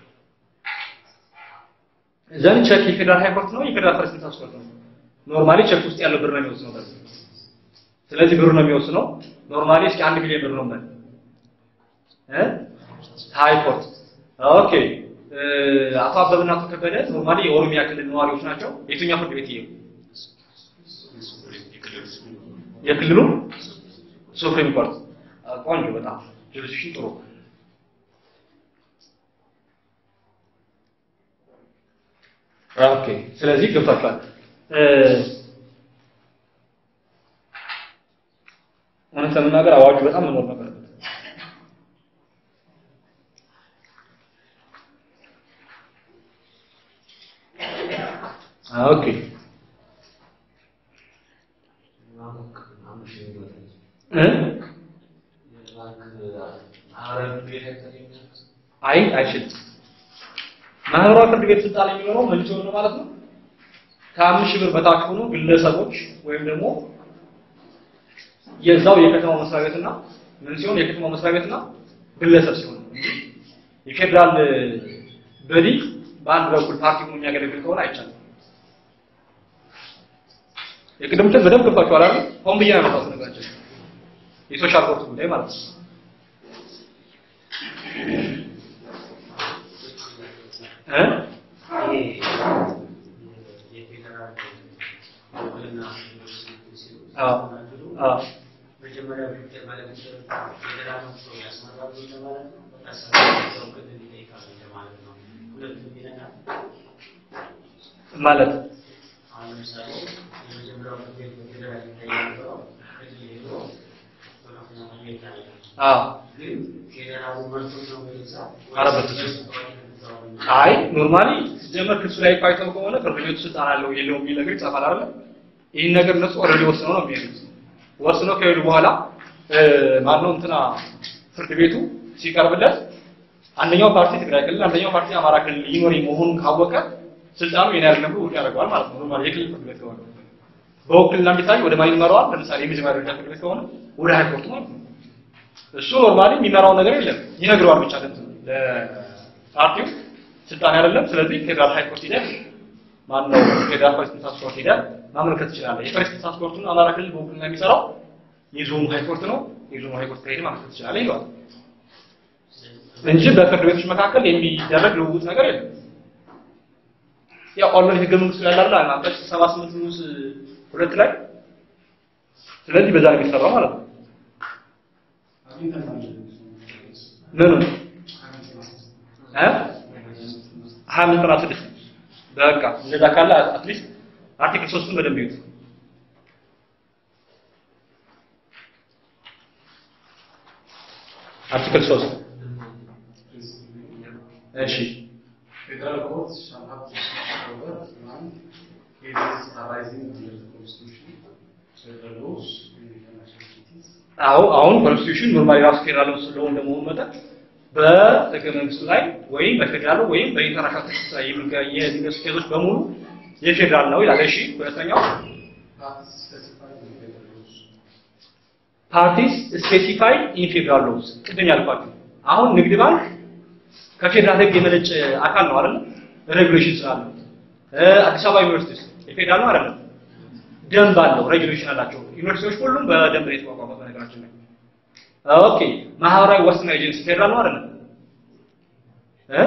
ዘንድ ቸክ የፌዴራል ሃይኮርት ነው፣ የፌዴራል ፈረስት ኢንስታንስ ኮርት ነው። ኖርማሊ ቸክ ውስጥ ያለው ብር ነው የሚወስነው። በዚህ ስለዚህ ብሩ ነው የሚወስነው። ኖርማሊ እስኪ አንድ ሚሊዮን ብር ነው ማለት እ ሃይኮርት ኦኬ። አቶ አበብና አቶ ከበደ ኖርማሊ የኦሮሚያ ክልል ነዋሪዎች ናቸው። የትኛው ፍርድ ቤት ይሄው የክልሉ ሱፕሪም ኮርት ቆንጆ፣ በጣም ጁሪስዲክሽን ጥሩ። ኦኬ፣ ስለዚህ ገብቷችኋል። እውነት ለመናገር አዋጁ በጣም መኖር ነበረበት። ኦኬ እ አይ አይችልም። ማህበራዊ ፍርድ ቤት ስልጣን የሚኖረው ምን ሲሆን ነው ማለት ነው? ከአምስት ሺህ ብር በታች ሆኖ ግለሰቦች ወይም ደግሞ የዛው የከተማው መስሪያ ቤትና ምን ሲሆን የከተማው መስሪያ ቤትና ግለሰብ ሲሆን ነው እንጂ የፌዴራል በዲ በአንድ በኩል ፓርቲ ሆኖ የሚያገለግል ከሆነ አይቻልም። የቅድምትን በደንብ ገብቷችኋል አይደል? ሆን ብዬ ነው ያመጣሁት ነገራችን የሶሻል ኮርት ጉዳይ ማለት ነው። እ አዎ አዎ መጀመሪያ ፊልተር ማለት ፌዴራል ሰው ያስመራሉ እንደማለት ነው። በታሰበው ክልል ይጠይቃሉ እንደማለት ነው። ሁለቱም ይነካል። ማለት አሁን ለምሳሌ የመጀመሪያው ፍርድ ቤት በፌዴራል ይጠይቃለው ክልል ሄዶ በከፍተኛ ፍርድ ቤት ያደርጋል። አዎ ግን ፌዴራሉ መርቶ ነው ወይዛ ኧረ በፍጹም። አይ ኖርማሊ ሲጀመር ክሱ ላይ እኮ አይተው ከሆነ ፍርድ ቤቱ ስልጣን አለው የለውም የሚል ነገር ይጻፋል አይደል? ይህን ነገር እነሱ ኦልሬዲ ወስነው ነው የሚሄዱት። ወስነው ከሄዱ በኋላ እ ማነው እንትና ፍርድ ቤቱ ሲቀርብለት አንደኛው ፓርቲ ትግራይ ክልል፣ አንደኛው ፓርቲ አማራ ክልል ይኖር መሆኑን ካወቀ ስልጣኑ የኔ አይደለም ብሎ ውድቅ ያደርገዋል ማለት ነው። ኖርማሊ የክልል ፍርድ ቤት ከሆነ በውክልና የሚታይ ወደ ማን ይመራዋል? ለምሳሌ የመጀመሪያ ደረጃ ፍርድ ቤት ከሆነ ወደ ሃይኮርቱ ማለት ነው። እሱ ኖርማሊ የሚመራው ነገር የለም ይነግረዋል ብቻ ለእንትኑ ለፓርቲው ስልጣን አይደለም። ስለዚህ ፌዴራል ሃይኮርት ሂደህ ማነው ፌዴራል ፖሊስ ትራንስፖርት ሂደህ ማመልከት ትችላለህ። የፖሊስ ትራንስፖርቱን አማራ ክልል በውክልና የሚሰራው የዞኑ ሃይኮርት ነው። የዞኑ ሃይኮርት ከሄደህ ማመልከት ትችላለህ ይለዋል እንጂ በፍርድ ቤቶች መካከል የሚደረግ ልውውጥ ነገር የለም። ያው ኦልሬዲ ህገ መንግስቱ ላይ ያለ አንቀጽ 78 ንዑስ ሁለት ላይ ስለዚህ በዛ ነው የሚሰራው ማለት ነው። ምኑ እ ሀያ አምስት ዘጠና ስድስት በቃ እንደዛ ካለ አትሊስት አርቲክል ሶስቱን በደንብ ይዩት። አርቲክል ሶስት እሺ Federal courts shall have jurisdiction over one cases arising under the Constitution, federal laws, and international treaties. አዎ አሁን ኮንስቲቱሽን ኖርማሊ ራሱ ፌዴራል ስለሆነ እንደመሆኑ መጠን በህገ መንግስቱ ላይ ወይም በፌዴራሉ ወይም በኢንተርናሽናል ቴክስት ላይ የሚገ- የሚነሱ ኬዞች በሙሉ የፌዴራል ነው ይላል። እሺ ሁለተኛው Parties specified in federal laws. ፓርቲስ ስፔሲፋይድ ኢን ፌዴራል ሎውስ ቅድም ያልኳችሁ አሁን ንግድ ባንክ ከፌዴራል ህግ የመነጨ አካል ነው አይደል? ሬጉሌሽን ስላለው እ አዲስ አበባ ዩኒቨርሲቲ የፌዴራል ነው አይደለም? ደንብ አለው፣ ሬጉሌሽን አላቸው። ዩኒቨርሲቲዎች ሁሉም በደንብ ነው የተቋቋሙት በነገራችን ላይ። ኦኬ ማህበራዊ ዋስትና ኤጀንሲ ፌዴራል ነው አይደለም? እ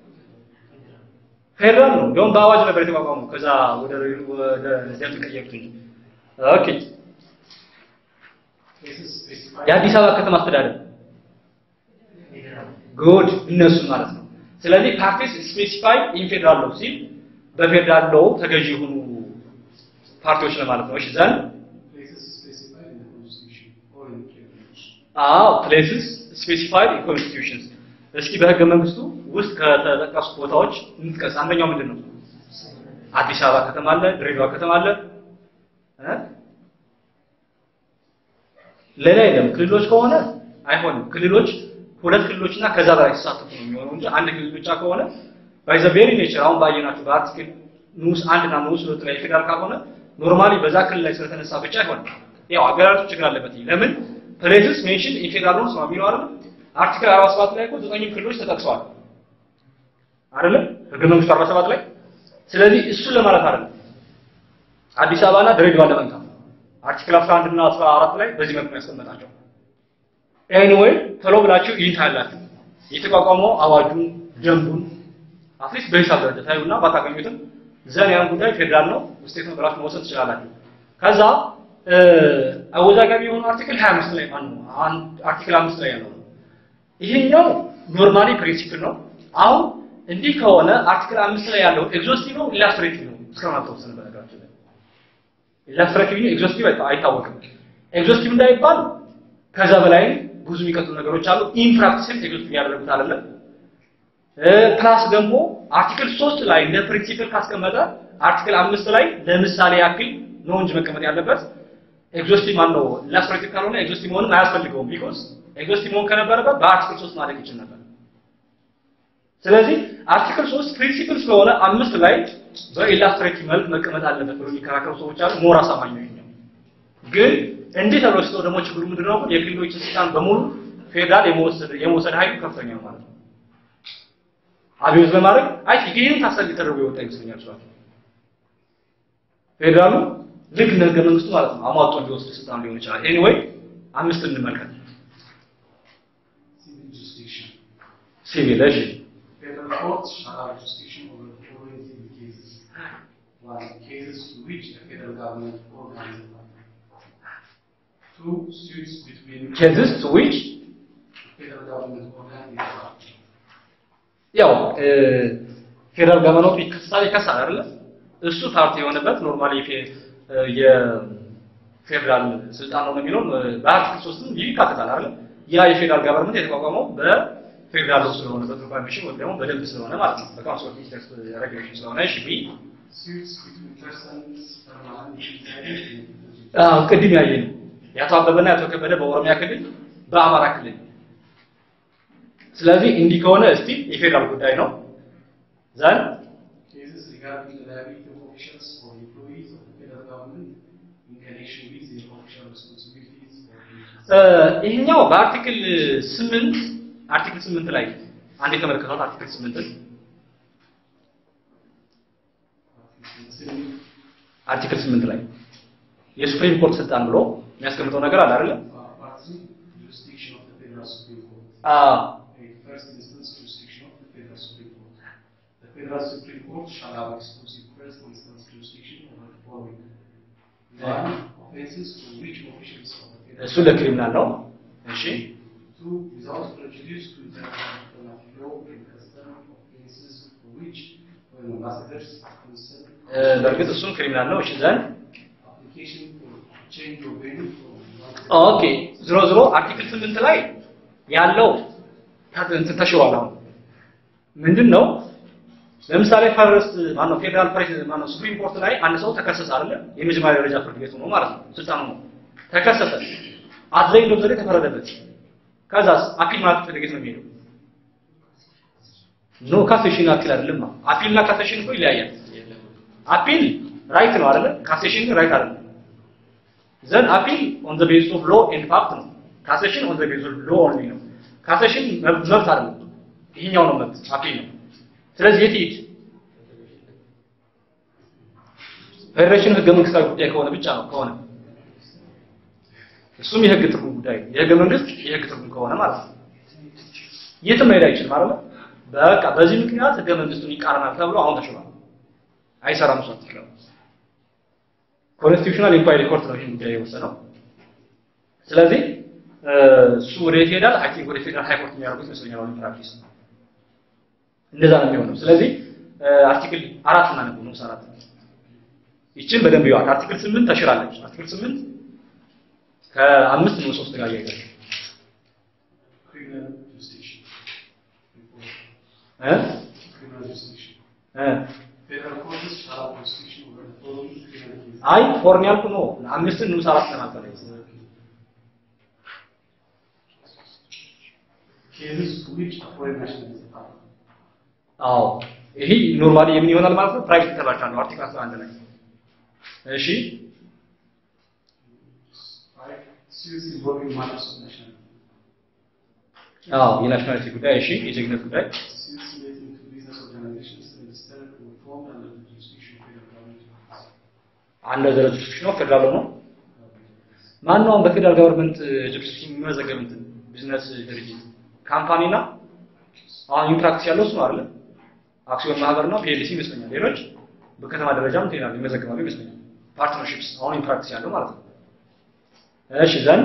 ፌዴራል ነው። እንደውም በአዋጅ ነበር የተቋቋመው። ከዛ ወደ ወደ ደንብ ቀየሩት እንጂ። ኦኬ Cases specified. የአዲስ አበባ ከተማ አስተዳደር ጉድ እነሱ ማለት ነው። ስለዚህ ፓርቲስ ስፔሲፋይ ኢን ፌዴራል ሎው ሲል በፌዴራል ሎው ተገዢ የሆኑ ፓርቲዎች ለማለት ነው። እሺ ዘንድ Places specified in the Constitution or in federal laws. አዎ ፕሌስስ ስፔሲፋይድ ኢን ኮንስቲቱሽንስ። እስኪ በህገ መንግስቱ ውስጥ ከተጠቀሱ ቦታዎች እንጥቀስ። አንደኛው ምንድን ነው? አዲስ አበባ ከተማ አለ፣ ድሬዳዋ ከተማ አለ እ ሌላ የለም። ክልሎች ከሆነ አይሆንም። ክልሎች ሁለት ክልሎችና ከዛ በላይ ሲሳተፉ ነው የሚሆነው እንጂ አንድ ክልል ብቻ ከሆነ ባይ ዘ ቬሪ ኔቸር አሁን ባየናቸው በአርቲክል ንዑስ አንድ እና ንዑስ ሁለት ላይ ፌዴራል ካልሆነ ኖርማሊ በዛ ክልል ላይ ስለተነሳ ብቻ አይሆንም። ያው አገላለጹ ችግር አለበት። ለምን ፕሌስስ ሜንሽን ኢን ፌዴራል ሎስ ነው የሚለው አይደል? አርቲክል 47 ላይ እኮ ዘጠኙ ክልሎች ተጠቅሰዋል አይደለም? ህገ መንግስቱ 47 ላይ ስለዚህ እሱን ለማለት አይደለም። አዲስ አበባና ድሬዳዋ ለመንካት አርቲክል 11 እና 14 ላይ በዚህ መልኩ ነው ያስቀመጣቸው። ኤኒዌይ ቶሎ ብላችሁ ይህን ታያላችሁ። የተቋቋመው አዋጁን፣ ደንቡን አትሊስት በሂሳብ ደረጃ ታዩና ባታገኙትም ዘን ያን ጉዳይ ፌዴራል ነው ስቴት ነው ብላችሁ መውሰድ ትችላላችሁ። ከዛ እ አወዛጋቢ የሆነው አርቲክል 25 ላይ ማን ነው? አርቲክል 5 ላይ ያለው ነው። ይሄኛው ኖርማሊ ፕሪንሲፕል ነው። አሁን እንዲህ ከሆነ አርቲክል 5 ላይ ያለው ኤግዞስቲቭ ነው ኢላስትሬቲቭ ነው እስካሁን አልተወሰነ በነገራችን ላይ ኢላስትሬቲቭ ነው ኤግዞስቲቭ አይታወቅም። ኤግዞስቲቭ እንዳይባል ከዛ በላይ ብዙ የሚቀጥሉ ነገሮች አሉ። ኢን ፕራክቲስም ኤግዞስቲቭ ያደረጉት አይደለም። ፕላስ ደግሞ አርቲክል 3 ላይ እንደ ፕሪንሲፕል ካስቀመጠ አርቲክል አምስት ላይ ለምሳሌ ያክል ነው እንጂ መቀመጥ ያለበት ኤግዞስቲቭ ማን ነው ኢላስትሬቲቭ ካልሆነ ኤግዞስቲቭ መሆንም አያስፈልገውም። ቢኮዝ ኤግዞስቲቭ መሆን ከነበረበት በአርቲክል ሶስት ማድረግ ይችል ነበር። ስለዚህ አርቲክል ሶስት ፕሪንሲፕል ስለሆነ አምስት ላይ በኢላስትሬቲቭ መልክ መቀመጥ አለበት ብሎ የሚከራከሩ ሰዎች አሉ። ሞር አሳማኝ ነው ይሄኛው። ግን እንዲህ ተብሎ ሲተው ደግሞ ችግሩ ምንድን ነው? የክልሎችን ስልጣን በሙሉ ፌዴራል የመወሰድ የመውሰድ ኃይሉ ከፍተኛ ነው ማለት ነው። አብዮት በማድረግ አይ ይሄን ታሳቢ ተደርጎ የወጣ ይመስለኛል። እሷ ፌዴራሉ ልክ እንደ ህገ መንግስቱ ማለት ነው አሟጦ እንዲወስድ ስልጣን ሊሆን ይችላል። ኤኒዌይ አምስት እንመልከት። Civil jurisdiction. ሲቪል እሺ Federal courts shall have jurisdiction over the following civil cases. One, cases to which the federal government organ is a party. Two, suits between ኬዝስ ቱ ዊች federal government organ is a party. ያው ፌዴራል ገቨርመንቱ ይከሳል ይከሳል አይደለ? እሱ ፓርቲ የሆነበት ኖርማሊ የፌዴራል ስልጣን ነው የሚለው በአርቲክል ሶስትም ይህ ይካተታል አይደለ? ያ የፌዴራል ገቨርመንት የተቋቋመው በፌዴራል ሎ ስለሆነ በፕሮክላሜሽን ወይም ደግሞ በደንብ ስለሆነ ማለት ነው በካውንስል ኦፍ ሚኒስተርስ ሬጉሌሽን ስለሆነ እሺ ቢ Suits between persons permanently residing in አዎ ቅድም ያየ ነው የአቶ አበበና የአቶ ከበደ በኦሮሚያ ክልል በአማራ ክልል ስለዚህ እንዲህ ከሆነ እስቲ የፌዴራል ጉዳይ ነው ዘን cases regarding the liability of officials or employees of the federal government in connection with their official responsibilities or duties. ይሄኛው በአርቲክል ስምንት አርቲክል ስምንት ላይ አንድ የተመለከቷት አርቲክል ስምንትን አርቲክል ስምንት ላይ የሱፕሪም ኮርት ስልጣን ብሎ የሚያስቀምጠው ነገር አለ አይደለ? Party jurisdiction of the federal supreme court. አዎ In first instance, jurisdiction of the federal supreme court. The federal supreme court shall have exclusive first instance jurisdiction over the following. One, offenses to which officials of the federal እሱ ለክሪሚናል ነው። እሺ Two, without prejudice to international law and custom offenses for which when ambassadors consent እ፣ በእርግጥ እሱም ክሪሚናል ነው። እሺ ዘን application for change of venue from one ኦኬ ዝሮ ዝሮ አርቲክል ስምንት ላይ ያለው ታ- እንትን ተሽሯል። አሁን ምንድን ነው ለምሳሌ ፈርስት ማነው ፌዴራል ፕሬስ ማነው ሱፕሪም ኮርት ላይ አንድ ሰው ተከሰሰ አይደለ? የመጀመሪያ ደረጃ ፍርድ ቤት ነው ማለት ነው ስልጣኑ ነው። ተከሰሰ አድላይ ነው ዘዴ ተፈረደበት። ከዛስ አፒል ማለት ፍርድ ቤት ነው የሚሄደው። ኖ ካሴሽን አፒል አይደለም። አፒል እና ካሴሽን እኮ ይለያያል። አፒል ራይት ነው አይደለ? ካሴሽን ግን ራይት አይደለም። ዘን አፒል ኦን ዘ ቤዝ ኦፍ ሎ ኤንድ ፋክት ነው። ካሴሽን ኦን ዘ ቤዝ ኦፍ ሎ ኦንሊ ነው። ካሴሽን መብት መብት አይደለም። ይሄኛው ነው መብት፣ አፒል ነው። ስለዚህ የት ይሄድ? ፌዴሬሽን ህገ መንግስታዊ ጉዳይ ከሆነ ብቻ ነው ከሆነ እሱም የህግ ትርጉም ጉዳይ ነው። የህገ መንግስት የህግ ትርጉም ከሆነ ማለት ነው። የትም መሄድ አይችልም አይደል? በቃ በዚህ ምክንያት ህገ መንግስቱን ይቃረናል ተብሎ አሁን ተሽሯል። አይሰራም እሱ አርቲክል ኮንስቲቱሽናል ኢንኳይሪ ኮርት ነው ይህን ጉዳይ የወሰነው። ስለዚህ እ፣ እሱ ወደ የት ይሄዳል? አይ ቲንክ ወደ ፌዴራል ሃይ ኮርት የሚያደርጉት ይመስለኛል አሁን ፕራክቲስ እንደዛ ነው የሚሆነው። ስለዚህ እ፣ አርቲክል አራት እና ነው ንዑስ አራት ይችን በደንብ ይዋል። አርቲክል ስምንት ተሽራለች። አርቲክል ስምንት ከአምስት ንዑስ ሶስት ጋር ያይዛል criminal jurisdiction. Before እ criminal jurisdiction. እ Federal courts shall have jurisdiction over the following criminal cases. አይ ፎርን ያልኩ ነው አምስትን ንዑስ አራት ለማለት Cases to which a foreign national is a party. አዎ ይሄ ኖርማሊ የምን ይሆናል ማለት ነው ፕራይቬት ኢንተርቫንሽን ነው አርቲክል 11 ላይ እሺ Five, suits involving matters of nationality. አዎ የናሽናሊቲ ጉዳይ እሺ የዜግነት ጉዳይ Suits relating to business organizations registered or formed under the jurisdiction of federal government. አንድ ደረጃ ጁሪስዲክሽን ነው ፌደራል ነው ማን ነው አሁን በፌደራል ገቨርንመንት ጁሪስዲክሽን የሚመዘገብ እንትን ቢዝነስ ድርጅት ካምፓኒና አሁን ኢንፕራክቲስ ያለው እሱ ነው አይደል አክሲዮን ማህበርና ፒኤልሲ ይመስለኛል ሌሎች በከተማ ደረጃም እንትን ይላሉ ይመዘገባሉ ይመስለኛል ፓርትነርሺፕስ አሁን ኢንፕራክቲስ ያለው ማለት ነው እሺ ዘን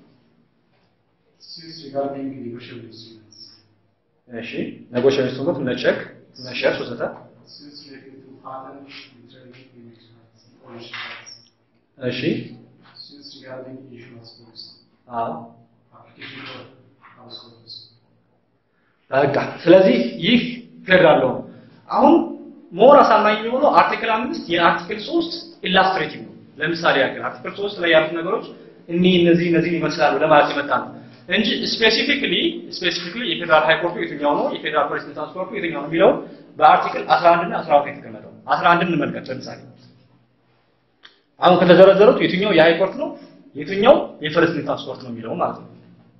Suits regarding negotiable instruments. እሺ ኔጎሽዬሽን ስትሆኑት እነ ቼክ እነ ሼርስ ወዘተ Suits relating to patent, trading, image rights, and ownership rights. እሺ Suits regarding insurance policy. አዎ Application for households. በቃ ስለዚህ ይህ ፌደራል ነው። አሁን ሞር አሳማኝ የሚሆነው አርቲክል አምስት የአርቲክል ሶስት ኢላስትሬቲቭ ነው። ለምሳሌ ያክል አርቲክል ሶስት ላይ ያሉት ነገሮች እኒህ እነዚህ እነዚህን ይመስላሉ ለማለት የመጣ ነው እንጂ ስፔሲፊክሊ ስፔሲፊክሊ የፌዴራል ሃይ ኮርቱ የትኛው ነው የፌዴራል ፖሊስ ትራንስፖርቱ የትኛው ነው የሚለው በአርቲክል 11 እና 12 የተቀመጠው 11 እንመልከት ለምሳሌ አሁን ከተዘረዘሩት የትኛው የሃይ ኮርት ነው የትኛው የፈረስ ትራንስፖርት ነው የሚለው ማለት ነው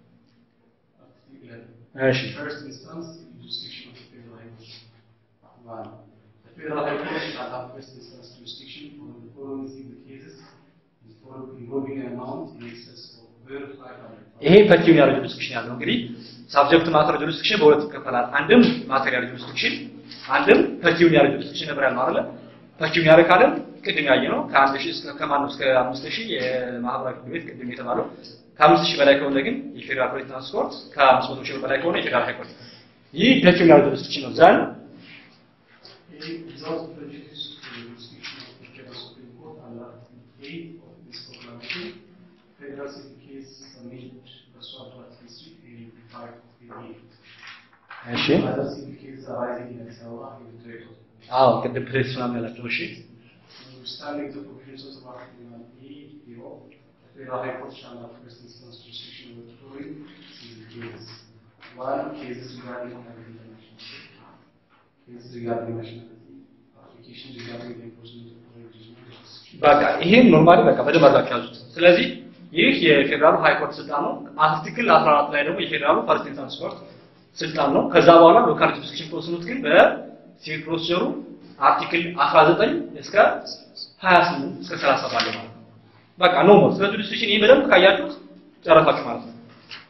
እሺ First instance, jurisdiction of the Federal High Court. One, the Federal High Court shall have first instance jurisdiction over the following civil cases involving an amount in excess of over five hundred. ይሄ ፐርቲኩላር ጁሪስዲክሽን ያለው እንግዲህ ሳብጀክት ማተር ጁሪስዲክሽን በሁለት ይከፈላል። አንድም ማቴሪያል ጁሪስዲክሽን፣ አንድም ፐርቲኩላር ጁሪስዲክሽን ነበር ያልነው አይደለ? ፐርቲኩላር ካለም ቅድም ያየ ነው ከአንድ ሺህ እስከ ከማነው እስከ አምስት ሺህ የማህበራዊ ፍርድ ቤት ቅድም የተባለው ከአምስት ሺህ በላይ ከሆነ ግን የፌዴራል ፖሊስ ትራንስፖርት ከአምስት መቶ ሺህ በላይ ከሆነ የፌዴራል ሃይ ኮርት። ይህ ፐርቲኩላር ጁሪስዲክሽን ነው። ዛን Without prejudice to the jurisdiction of the Federal Supreme Court under Article 8 of this proclamation, federal civil case submitted pursuant to Article 385 of the AD. እሺ Other civil cases arising in Addis Ababa and the Territory. አዎ ቅድም ፕሬስ ምናምን ያላቸው እሺ Notwithstanding the provisions of Article 1A thereof, the Federal High Court shall have first instance jurisdiction over the following civil cases. One, cases regarding national cases regarding nationality, applications regarding the enforcement of foreign judgment jurisdiction. በቃ ይሄን ኖርማሊ በቃ በደንብ አድርጋችሁ ያዙት። ስለዚህ ይህ የፌዴራሉ ሃይ ኮርት ስልጣን ነው። አርቲክል 14 ላይ ደግሞ የፌዴራሉ ፈርስት ትራንስፖርት ስልጣን ነው። ከዛ በኋላ ሎካል ጁሪስዲክሽን ተወስኑት ግን በሲቪል ፕሮሲጀሩ አርቲክል 19 እስከ 28 እስከ 30 ባለው ማለት ነው። በቃ ኖ ሞር ስለ ጁሪስዲክሽን ይሄ በደንብ ካያችሁት ጨረሳችሁ ማለት ነው።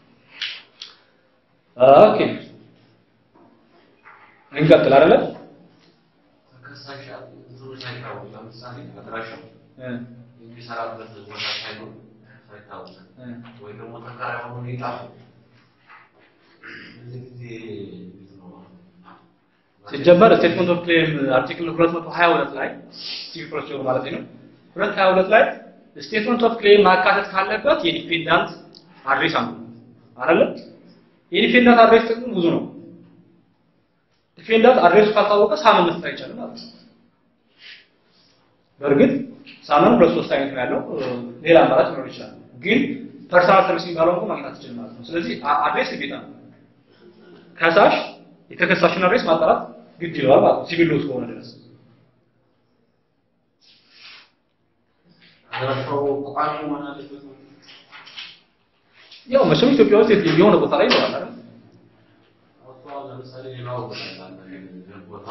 ኦኬ እንቀጥል አይደለ? ተከሳሽ እንትኖች አይታወቁም። ለምሳሌ አድራሻው እ የሚሰራበት ቦታ ሳይኖር ሳይታወቅ እ ወይ ደግሞ ተከራይ ሆኖ ይጣፉ እዚህ ጊዜ እንዴት ነው? ሲጀመር ስቴትመንት ኦፍ ክሌም አርቲክል 222 ላይ ሲቪል ፕሮሲጀር ማለት ነው 222 ላይ ስቴትመንት ኦፍ ክሌም ማካተት ካለበት የዲፔንዳንት አድሬስ አንዱ ነው አይደለ? የዲፔንዳንት አድሬስ ጥቅሙ ብዙ ነው። ዲፔንዳንት አድሬሱ ካልታወቀ ሳመን መስጠት አይቻልም ማለት ነው። በእርግጥ ሳመን ሁለት ሶስት አይነት ነው ያለው፣ ሌላ አማራጭ ሊኖር ይችላል። ግን ፐርሰናል ሰርቪስ የሚባለው እንኳን ማግኘት አትችልም ማለት ነው። ስለዚህ አ- አድሬስ ግዴታ ነው። ከሳሽ የተከሳሽን አድሬስ ማጣራት ግድ ይለዋል ማለት ነው፣ ሲቪል ሎስ ከሆነ ድረስ። አድራሻው ቋሚ መሆን አለበት ነው። ያው መቼም ኢትዮጵያ ውስጥ የት- የሆነ ቦታ ላይ ይኖራል አይደል? አውጥተዋል። ለምሳሌ ሌላው ቦታ አለ ቦታ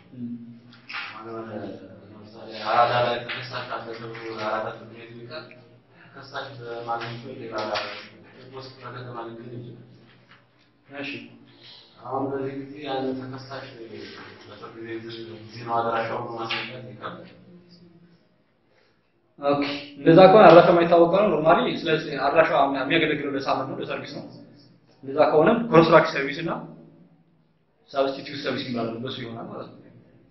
ማለት ለምሳሌ አራዳ ላይ ተከሳሽ አለ ተብሎ አራዳ ፍርድ ቤት ቢቀር ተከሳሽ በማግኘቱ ሌላ ውስጥ ከተማ ሊገኝ ይችላል። እሺ አሁን በዚህ ጊዜ ያንን ተከሳሽ በፍርድ ቤት ጊዜ ነው አድራሻውን ማስረዳት ይከብዳል። ኦኬ እንደዛ ከሆነ አድራሻ የማይታወቅ ነው ኖርማሊ። ስለዚህ አድራሻ የሚያገለግለው ለሳመን ነው ለሰርቪስ ነው። እንደዛ ከሆነ ኮንስትራክት ሰርቪስ እና ሳብስቲቲዩት ሰርቪስ ይባላል። በሱ ይሆናል ማለት ነው።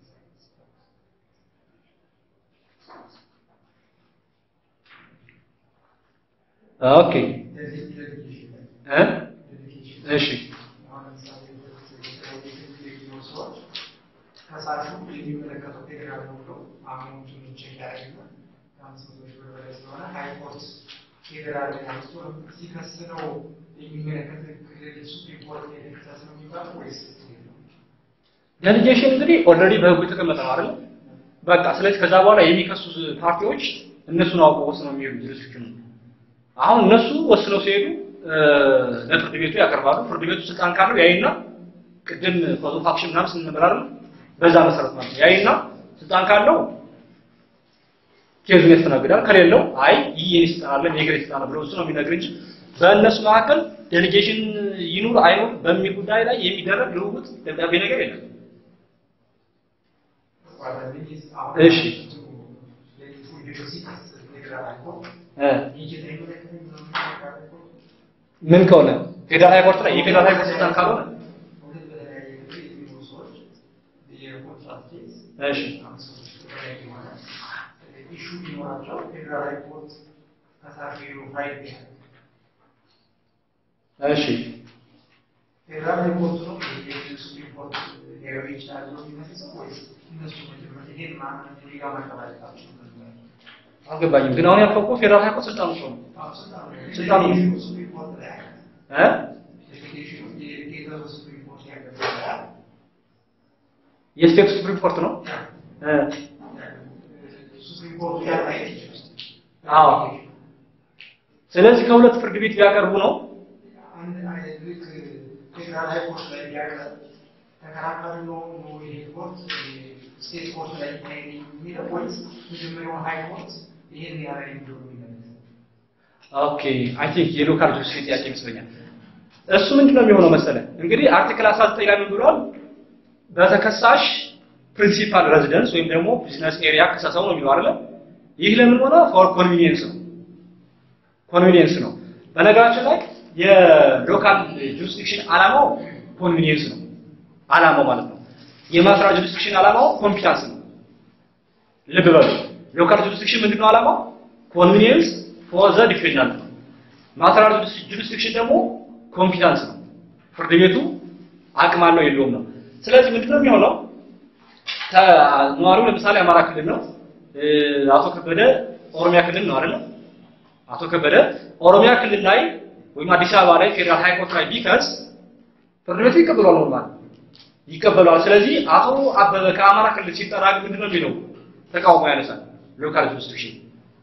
ኦኬ እ እሺ ከሳሹ የሚመለከተው ፌዴራል ነው ብሎ አሁኑን ቼክ ያደርግና ከአምስት መቶ ሺህ ብር በላይ ስለሆነ ሃይኮርት ፌዴራል ላይ አንስቶ ሲከስ ነው የሚመለከት ክልል ሱፕሪም ኮርት የተከሰስ ነው የሚባለው ወይስ እንዴት ነው? ዴሊጌሽን እንግዲህ ኦልሬዲ በህጉ የተቀመጠ ነው አይደል? በቃ ስለዚህ ከዛ በኋላ የሚከሱ ፓርቲዎች እነሱን አውቀው ወስነው የሚሄዱ ጁሪስዲክሽኑ አሁን እነሱ ወስነው ሲሄዱ እ፣ ለፍርድ ቤቱ ያቀርባሉ። ፍርድ ቤቱ ስልጣን ካለው ያይና ቅድም ኮዝ ኦፍ አክሽን ምናምን ስንነበር አይደል? በዛ መሰረት ማለት ነው። ያይና ስልጣን ካለው ኬዙን ያስተናግዳል። ከሌለው አይ ይህ የኔ ስልጣን አለ የግሬ ስልጣን ብሎ እሱ ነው የሚነግር እንጂ በእነሱ መካከል ዴሊጌሽን ይኑር አይኑር በሚል ጉዳይ ላይ የሚደረግ ልውውጥ ደብዳቤ ነገር የለም። እሺ። እ ምን ከሆነ ፌዴራል ሃይ ኮርት ላይ የፌዴራል ሃይ ኮርት ስልጣን ካልሆነ እሺ ኢሹ ቢኖራቸው ፌዴራል ሃይኮርት ከሳሹ ፋይል ቢያደርግ እሺ ፌዴራል ሃይኮርት ነው የሱፕሪም ኮርት ሊያገባ ይችላል ብሎ የሚመስለው ወይስ እነሱ መጀመሪያ ይሄን ማንም ሊጋ ማቀባለታቸው አልገባኝም። ግን አሁን ያልከው እኮ ፌዴራል ሃይኮርት ስልጣኑ ሰው ነው ስልጣኑ ሱፕሪም ኮርት ላይ ያለ እ ዴሊጌሽኑ የፌዴራል ሱፕሪም ኮርት ያገባ የስቴት ሱፕሪም ኮርት ነው እ ሱፕሪም ኮርት ያለ አይችልም አዎ። ስለዚህ ከሁለት ፍርድ ቤት ቢያቀርቡ ነው አንድ አይነት ልክ ፌዴራል ሃይኮርት ላይ ቢያቀርብ ተከራካሪ ነው ነው ይሄ ኮርት ስቴት ኮርት ላይ ይታይ የሚለው ወይስ መጀመሪያው ሃይኮርት ይሄን ያለ እንደው የሚለው ኦኬ አይ ቲንክ የሎካል ጁዲሽሪ ጥያቄ ይመስለኛል። እሱ ምንድን ነው የሚሆነው መሰለ እንግዲህ አርቲክል 19 ላይ ምን ብሏል? በተከሳሽ ፕሪንሲፓል ሬዚደንስ ወይም ደግሞ ቢዝነስ ኤሪያ ከሰሰው ነው የሚለው አይደለ? ይህ ለምን ሆነ? ፎር ኮንቪኒየንስ ነው ኮንቪኒየንስ ነው። በነገራችን ላይ የሎካል ጁሪስዲክሽን ዓላማው ኮንቪኒየንስ ነው ዓላማው ማለት ነው። የማስራ ጁሪስዲክሽን ዓላማው ኮምፒታንስ ነው። ልብ በሉ ሎካል ጁሪስዲክሽን ምንድነው ዓላማው? ኮንቪኒየንስ ፎር ዘ ዲፌንዳንት ነው። ማተሪያል ጁሪስዲክሽን ደግሞ ኮምፒታንስ ነው። ፍርድ ቤቱ አቅም አለው የለውም ነው። ስለዚህ ምንድነው የሚሆነው? ነዋሪው ለምሳሌ አማራ ክልል ነው፣ እ፣ አቶ ከበደ ኦሮሚያ ክልል ነው አይደለ? አቶ ከበደ ኦሮሚያ ክልል ላይ ወይም አዲስ አበባ ላይ ፌዴራል ሃይኮርት ላይ ቢከስ ፍርድ ቤቱ ይቀበሏል፣ ኖርማል ይቀበሏል። ስለዚህ አቶ አበበ ከአማራ ክልል ሲጠራ ግን ምንድነው የሚለው? ተቃውሞ ያነሳል። ሎካል ጁሪስዲክሽን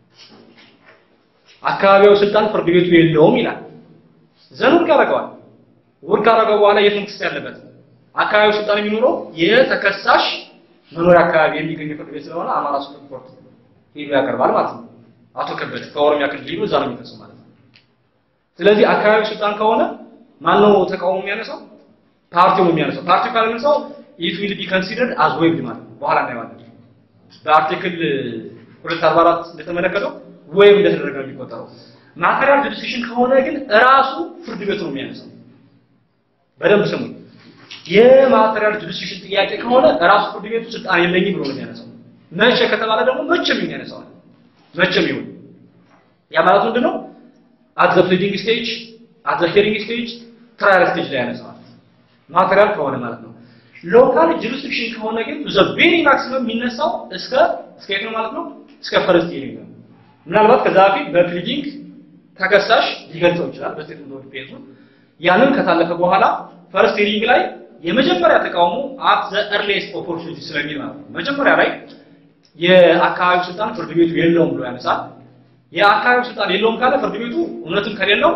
አካባቢያዊ ስልጣን ፍርድ ቤቱ የለውም ይላል። ዘን ውድቅ ያደርገዋል። ውድቅ ካደረገው በኋላ የት ነው ክስ ያለበት? አካባቢያዊ ስልጣን የሚኖረው የተከሳሽ መኖሪያ አካባቢ የሚገኝ ፍርድ ቤት ስለሆነ አማራ ሱፕሪም ኮርት ሄዶ ያቀርባል ማለት ነው። አቶ ከበደ ከኦሮሚያ ክልል ሄዶ እዛ ነው የሚከሰው ማለት ነው። ስለዚህ አካባቢያዊ ስልጣን ከሆነ ማነው ተቃውሞ የሚያነሳው? ፓርቲው ነው የሚያነሳው። ፓርቲው ካላነሳው ኢት ዊል ቢ ኮንሲደርድ አዝ ዌይቭድ ማለት ነው። በኋላ እናየዋለን። በአርቲክል 244 እንደተመለከተው ወይም እንደተደረገ ነው የሚቆጠረው። ማቴሪያል ጁሪስዲክሽን ከሆነ ግን እራሱ ፍርድ ቤቱ ነው የሚያነሳው። በደንብ ስሙ። የማቴሪያል ጁሪስዲክሽን ጥያቄ ከሆነ እራሱ ፍርድ ቤቱ ስልጣን የለኝም ብሎ ነው የሚያነሳው። መቼ ከተባለ ደግሞ መቼም የሚያነሳው መቼም ይሁን ያ ማለት ምንድን ነው? አት ዘ ፕሊዲንግ ስቴጅ፣ አት ዘ ሂሪንግ ስቴጅ፣ ትራያል ስቴጅ ላይ ያነሳዋል። ማቴሪያል ከሆነ ማለት ነው። ሎካል ጁሪስዲክሽን ከሆነ ግን ዘ ቬሪ ማክሲመም የሚነሳው እስከ እስከ የት ነው ማለት ነው? እስከ ፈርስት ሂሪንግ ነው። ምናልባት ከዛ በፊት በፕሊዲንግ ተከሳሽ ሊገልጸው ይችላል በስቴት ኦፍ ዲፌንሱ ያንን ከታለፈ በኋላ ፈርስት ሂሪንግ ላይ የመጀመሪያ ተቃውሞ አት ዘ ኤርሊስት ኦፖርቹኒቲ ስለሚል ማለት ነው። መጀመሪያ ላይ የአካባቢው ስልጣን ፍርድ ቤቱ የለውም ብሎ ያነሳል። የአካባቢው ስልጣን የለውም ካለ ፍርድ ቤቱ እውነትም ከሌለው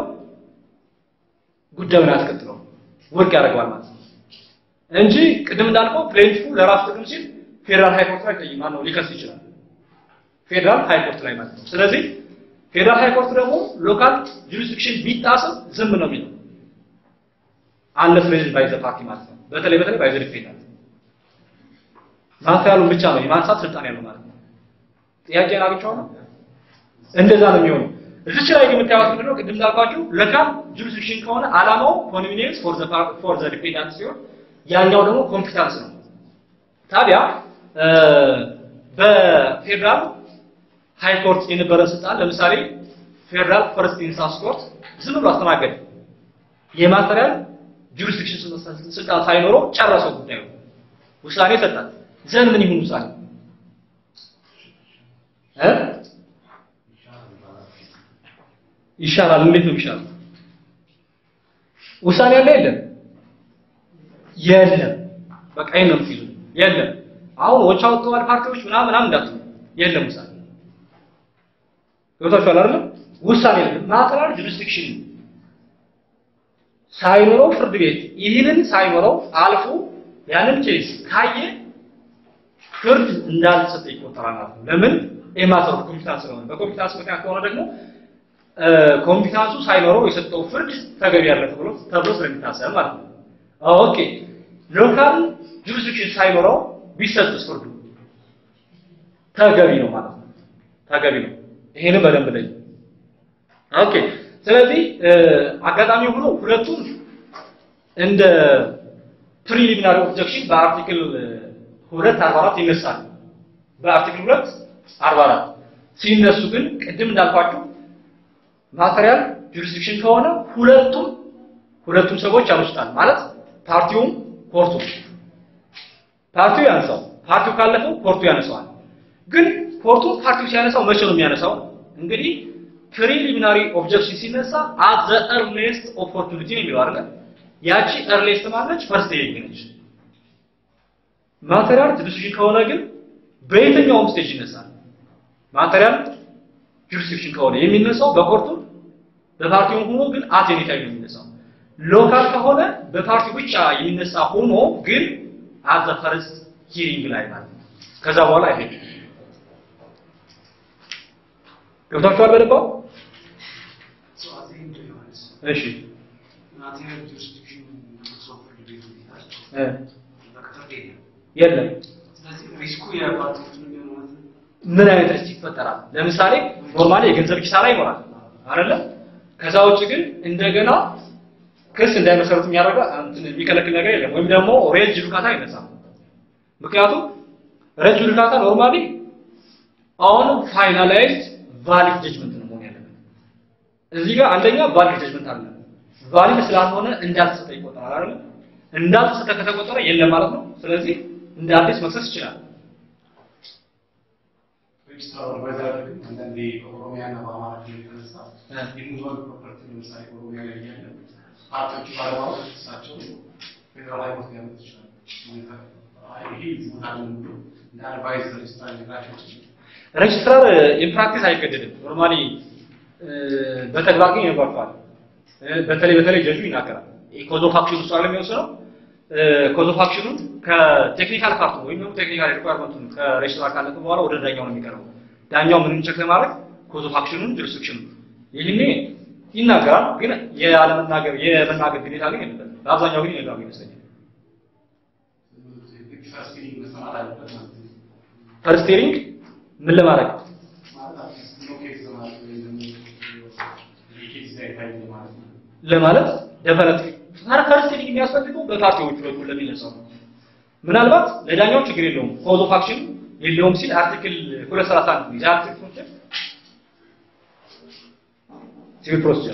ጉዳዩን አያስቀጥለው ውድቅ ያደርገዋል ማለት ነው እንጂ ቅድም እንዳልከው ፕሌንቲፉ ለራሱ ጥቅም ሲል ፌዴራል ሃይኮርት ላይ ጠይቅ ማነው ሊከስ ይችላል። ፌዴራል ሃይኮርት ላይ ማለት ነው። ስለዚህ ፌዴራል ሃይኮርት ደግሞ ሎካል ጁሪስዲክሽን ቢጣስም ዝም ነው የሚለው አንለስ ሬዝድ ባይ ዘ ፓርቲ ማለት ነው። በተለይ በተለይ ባይ ዘ ዲፌንዳንት ማንሳያሉን ብቻ ነው የማንሳት ስልጣን ያለው ማለት ነው። ጥያቄን አግኝቼዋለሁ። እንደዛ ነው የሚሆነው። እዚች ላይ ግን የምታዩት ምንድን ነው? ቅድም እንዳልኳችሁ ሎካል ጁሪስዲክሽን ከሆነ ዓላማው ኮንቪኒየንስ ፎር ዘ ፎር ዘ ዲፌንዳንት ሲሆን ያኛው ደግሞ ኮምፒታንስ ነው። ታዲያ በፌዴራል ሃይ ኮርት የነበረን ስልጣን ለምሳሌ ፌዴራል ፈርስት ኢንስታንስ ኮርት ዝም ብሎ አስተናገደ። የማቴሪያል ጁሪስዲክሽን ስልጣን ሳይኖረው ጨረሰው ጉዳዩ፣ ውሳኔ ሰጣት። ዘን ምን ይሁን ውሳኔ እ ይሻላል። እንዴት ነው ይሻላል? ውሳኔ አለ የለም? የለም። በቃ ይሄን ነው የምትይዙ። የለም። አሁን ወቻ ወጥተዋል ፓርቲዎች ምናምን ምናምን እንዳትሉ። የለም ውሳኔ ገብታችኋል አይደል? ውሳኔ የለም። ማቴሪያል ጁሪስዲክሽን ሳይኖረው ፍርድ ቤት ይህንን ሳይኖረው አልፎ ያንን ኬስ ካየ ፍርድ እንዳልተሰጠ ይቆጠራል ማለት ነው። ለምን ኤማተር ኮምፒታንስ ስለሆነ በኮምፒታንስ ምክንያት ከሆነ ደግሞ ኮምፒታንሱ ሳይኖረው የሰጠው ፍርድ ተገቢ ያለ ተብሎ ተብሎ ስለሚታሰብ ማለት ነው። ኦኬ ሎካል ጁሪስዲክሽን ሳይኖረው ቢሰጥስ ፍርዱ ተገቢ ነው ማለት ነው። ተገቢ ነው። ይሄንን በደንብ ላይ ኦኬ። ስለዚህ አጋጣሚ ሆኖ ሁለቱም እንደ ፕሪሊሚናሪ ኦብጀክሽን በአርቲክል 244 ይነሳል። በአርቲክል 244 ሲነሱ ግን ቅድም እንዳልኳችሁ ማቴሪያል ጁሪስዲክሽን ከሆነ ሁለቱም ሁለቱም ሰዎች ያነሱታል ማለት ፓርቲውም ኮርቱም ፓርቲው ያነሳው ፓርቲው ካለፈው ኮርቱ ያነሳዋል። ግን ኮርቱ ፓርቲው ሲያነሳው መቼ ነው የሚያነሳው? እንግዲህ ፕሪሊሚናሪ ኦብጀክሽን ሲነሳ አት ዘ ኤርሊስት ኦፖርቹኒቲ ነው የሚለው አይደል? ያቺ ኤርሊስት ማለች ፈርስት ሂሪንግ ነች። ማቴሪያል ጁሪስዲክሽን ከሆነ ግን በየትኛውም ስቴጅ ይነሳል። ማቴሪያል ጁሪስዲክሽን ከሆነ የሚነሳው በኮርቱም በፓርቲውም ሆኖ ግን አት ኤኒ ታይም ነው የሚነሳው። ሎካል ከሆነ በፓርቲው ብቻ የሚነሳ ሆኖ ግን አት ዘ ፈርስት ሂሪንግ ላይ ማለት ነው። ከዛ በኋላ አይሄድም። ገብታችኋል በደንብ? So at the end, Johannes, እሺ material jurisdiction ሰው ፍርድ ቤቱ ይላል። እ በቅጥር የለም። የለም ስለዚህ ሪስኩ የፓርቲዎች ነው የሚሆነው ማለት ነው። ምን አይነት ሪስክ ይፈጠራል? ለምሳሌ ኖርማሊ የገንዘብ ኪሳራ ይኖራል አይደለ? ከዛ ውጭ ግን እንደገና ክስ እንዳይመሰረቱ የሚያደርጋ እንትን የሚከለክል ነገር የለም። ወይም ደግሞ ሬጅ ጁዲካታ አይነሳም። ምክንያቱም ሬጅ ጁዲካታ ኖርማሊ አሁን ፋይናላይዝድ ቫሊድ ጀጅመንት ነው መሆን ያለበት። እዚህ ጋር አንደኛ ቫሊድ ጀጅመንት አለ። ቫሊድ ስላልሆነ እንዳልተሰጠ ይቆጠራል አይደለ? እንዳልተሰጠ ከተቆጠረ የለም ማለት ነው። ስለዚህ እንደ አዲስ መክሰስ ይችላል። ሬጅስትራር አድቫይዘር ግን አንዳንዴ በኦሮሚያና በአማራ ክልል የተነሳ የሙዚየም ፕሮፐርቲ ለምሳሌ ኦሮሚያ ላይ እያለ ፓርቲዎቹ ባለማወቅ እሳቸው ፌዴራል ሃይኮርት ሊያመጡ ይችላሉ። አይ ይሄ ቦታ ነው ብሎ እንደ አድቫይዘር ሬጅስትራር ሊነግራቸው ይችላል። ሬጅስትራር ኢንፕራክቲስ አይገደድም። ኖርማሊ በተግባር ግን ይኖርባቸዋል። በተለይ በተለይ ጀጁ ይናገራል። ኮዝ ኦፍ አክሽን ውስጥ አይደለም የሚወስነው ኮዝ ኦፍ አክሽኑን ከቴክኒካል ፓርቱ ወይም ደግሞ ቴክኒካል ሪኳየርመንቱን ከሬጅስትራር ካለፈ በኋላ ወደ ዳኛው ነው የሚቀርበው። ዳኛው ምንም ቸክ ለማድረግ ኮዝ ኦፍ አክሽኑን ጁሪስዲክሽኑ ይህኔ ይናገራል። ግን የአለመናገር የመናገር ግዴታ ግን የለበትም። በአብዛኛው ግን የሌለው ይመስለኛል። ፈርስት ሂሪንግ መሰማት አለበት ማለት ነው። ፈርስት ሂሪንግ ምን ለማድረግ ማለት አትሊስት ኖ ኬዝ ለማለት ወይም ደግሞ ኬዝ ሳይታይ ማለት ነው። ለማለት ደፈረት ፈርስት ሂሪንግ የሚያስፈልገው በፓርቲዎቹ በኩል ለሚነሳው ነው። ምናልባት ለዳኛው ችግር የለውም ኮዝ ኦፍ አክሽን የለውም ሲል አርቲክል 231 ነው አርቲክል ፕሮሲጀር ሲቪል ፕሮሲጀር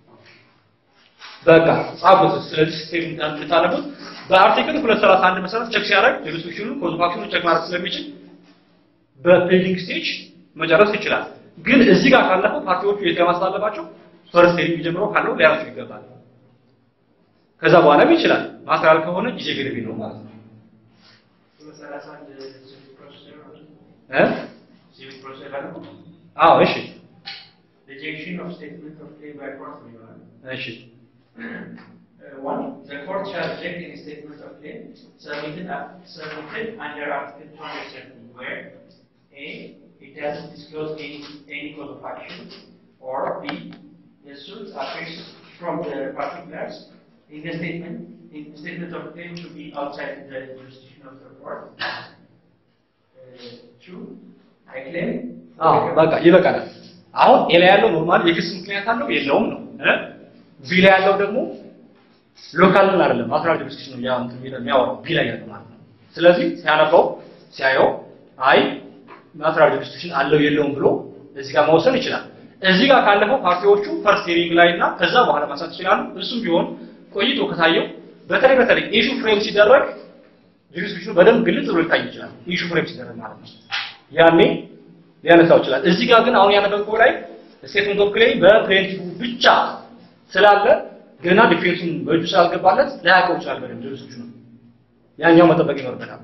በቃ ጻፉት። ስለዚህ ስቴት እንድታነቡት በአርቲክል 231 መሰረት ቸክ ሲያደርግ ጁሪስዲክሽኑ ኮዝ ኦፍ አክሽኑ ቸክ ማድረግ ስለሚችል በፔንዲንግ ስቴጅ መጨረስ ይችላል። ግን እዚህ ጋር ካለፈው ፓርቲዎቹ የት ጋር ማስተላለፋቸው ፈርስት ሂሪንግ ጀምሮ ካለው ሊያነሱ ይገባል። ከዛ በኋላም ይችላል ማስተላለፍ ከሆነ ጊዜ ገደብ የለውም ማለት ነው በሰላሳ አንድ ሲቪል ፕሮሲጀር ነው። እ ሲቪል ፕሮሲጀር ነው። አዎ እሺ Rejection of statement of claim by court ነው ይሆናል። እሺ Uh, one, the court shall reject any statement of claim submitted, uh, submitted under Article 270, where A, it doesn't disclose any, any cause of action, or B, the suit appears from the particulars in the statement, in the statement of claim to be outside the jurisdiction of the court. Uh, two, I claim. አዎ በቃ ይበቃናል። አሁን ኤ ላይ ያለው ኖርማል የክስ ምክንያት አለው የለውም ነው እ ቢ ላይ ያለው ደግሞ ሎካል አይደለም ማክራል ጁሪስዲክሽን ነው ያው እንትን የሚለው የሚያወራው ቢ ላይ ያለው ማለት ነው። ስለዚህ ሲያነበው ሲያየው አይ ማክራል ጁሪስዲክሽን አለው የለውም ብሎ እዚህ ጋር መወሰን ይችላል። እዚህ ጋር ካለፈው ፓርቲዎቹ ፈርስት ሂሪንግ ላይ እና ከዛ በኋላ ማንሳት ይችላሉ። እሱም ቢሆን ቆይቶ ከታየው በተለይ በተለይ ኢሹ ፍሬም ሲደረግ ጁሪስዲክሽኑ በደንብ ግልጽ ብሎ ሊታይ ይችላል። ኢሹ ፍሬም ሲደረግ ማለት ነው። ያኔ ሊያነሳው ይችላል። እዚህ ጋር ግን አሁን ያነበብከው ላይ ስቴትመንት ኦፍ ክሌም በፕሌንቲፉ ብቻ ስላለ ገና ዲፌንሱን በእጁ ስላልገባለት ላያውቀው ይችላል በደንብ ጁሪስዲክሽኑ ያኛው መጠበቅ ይኖርበታል።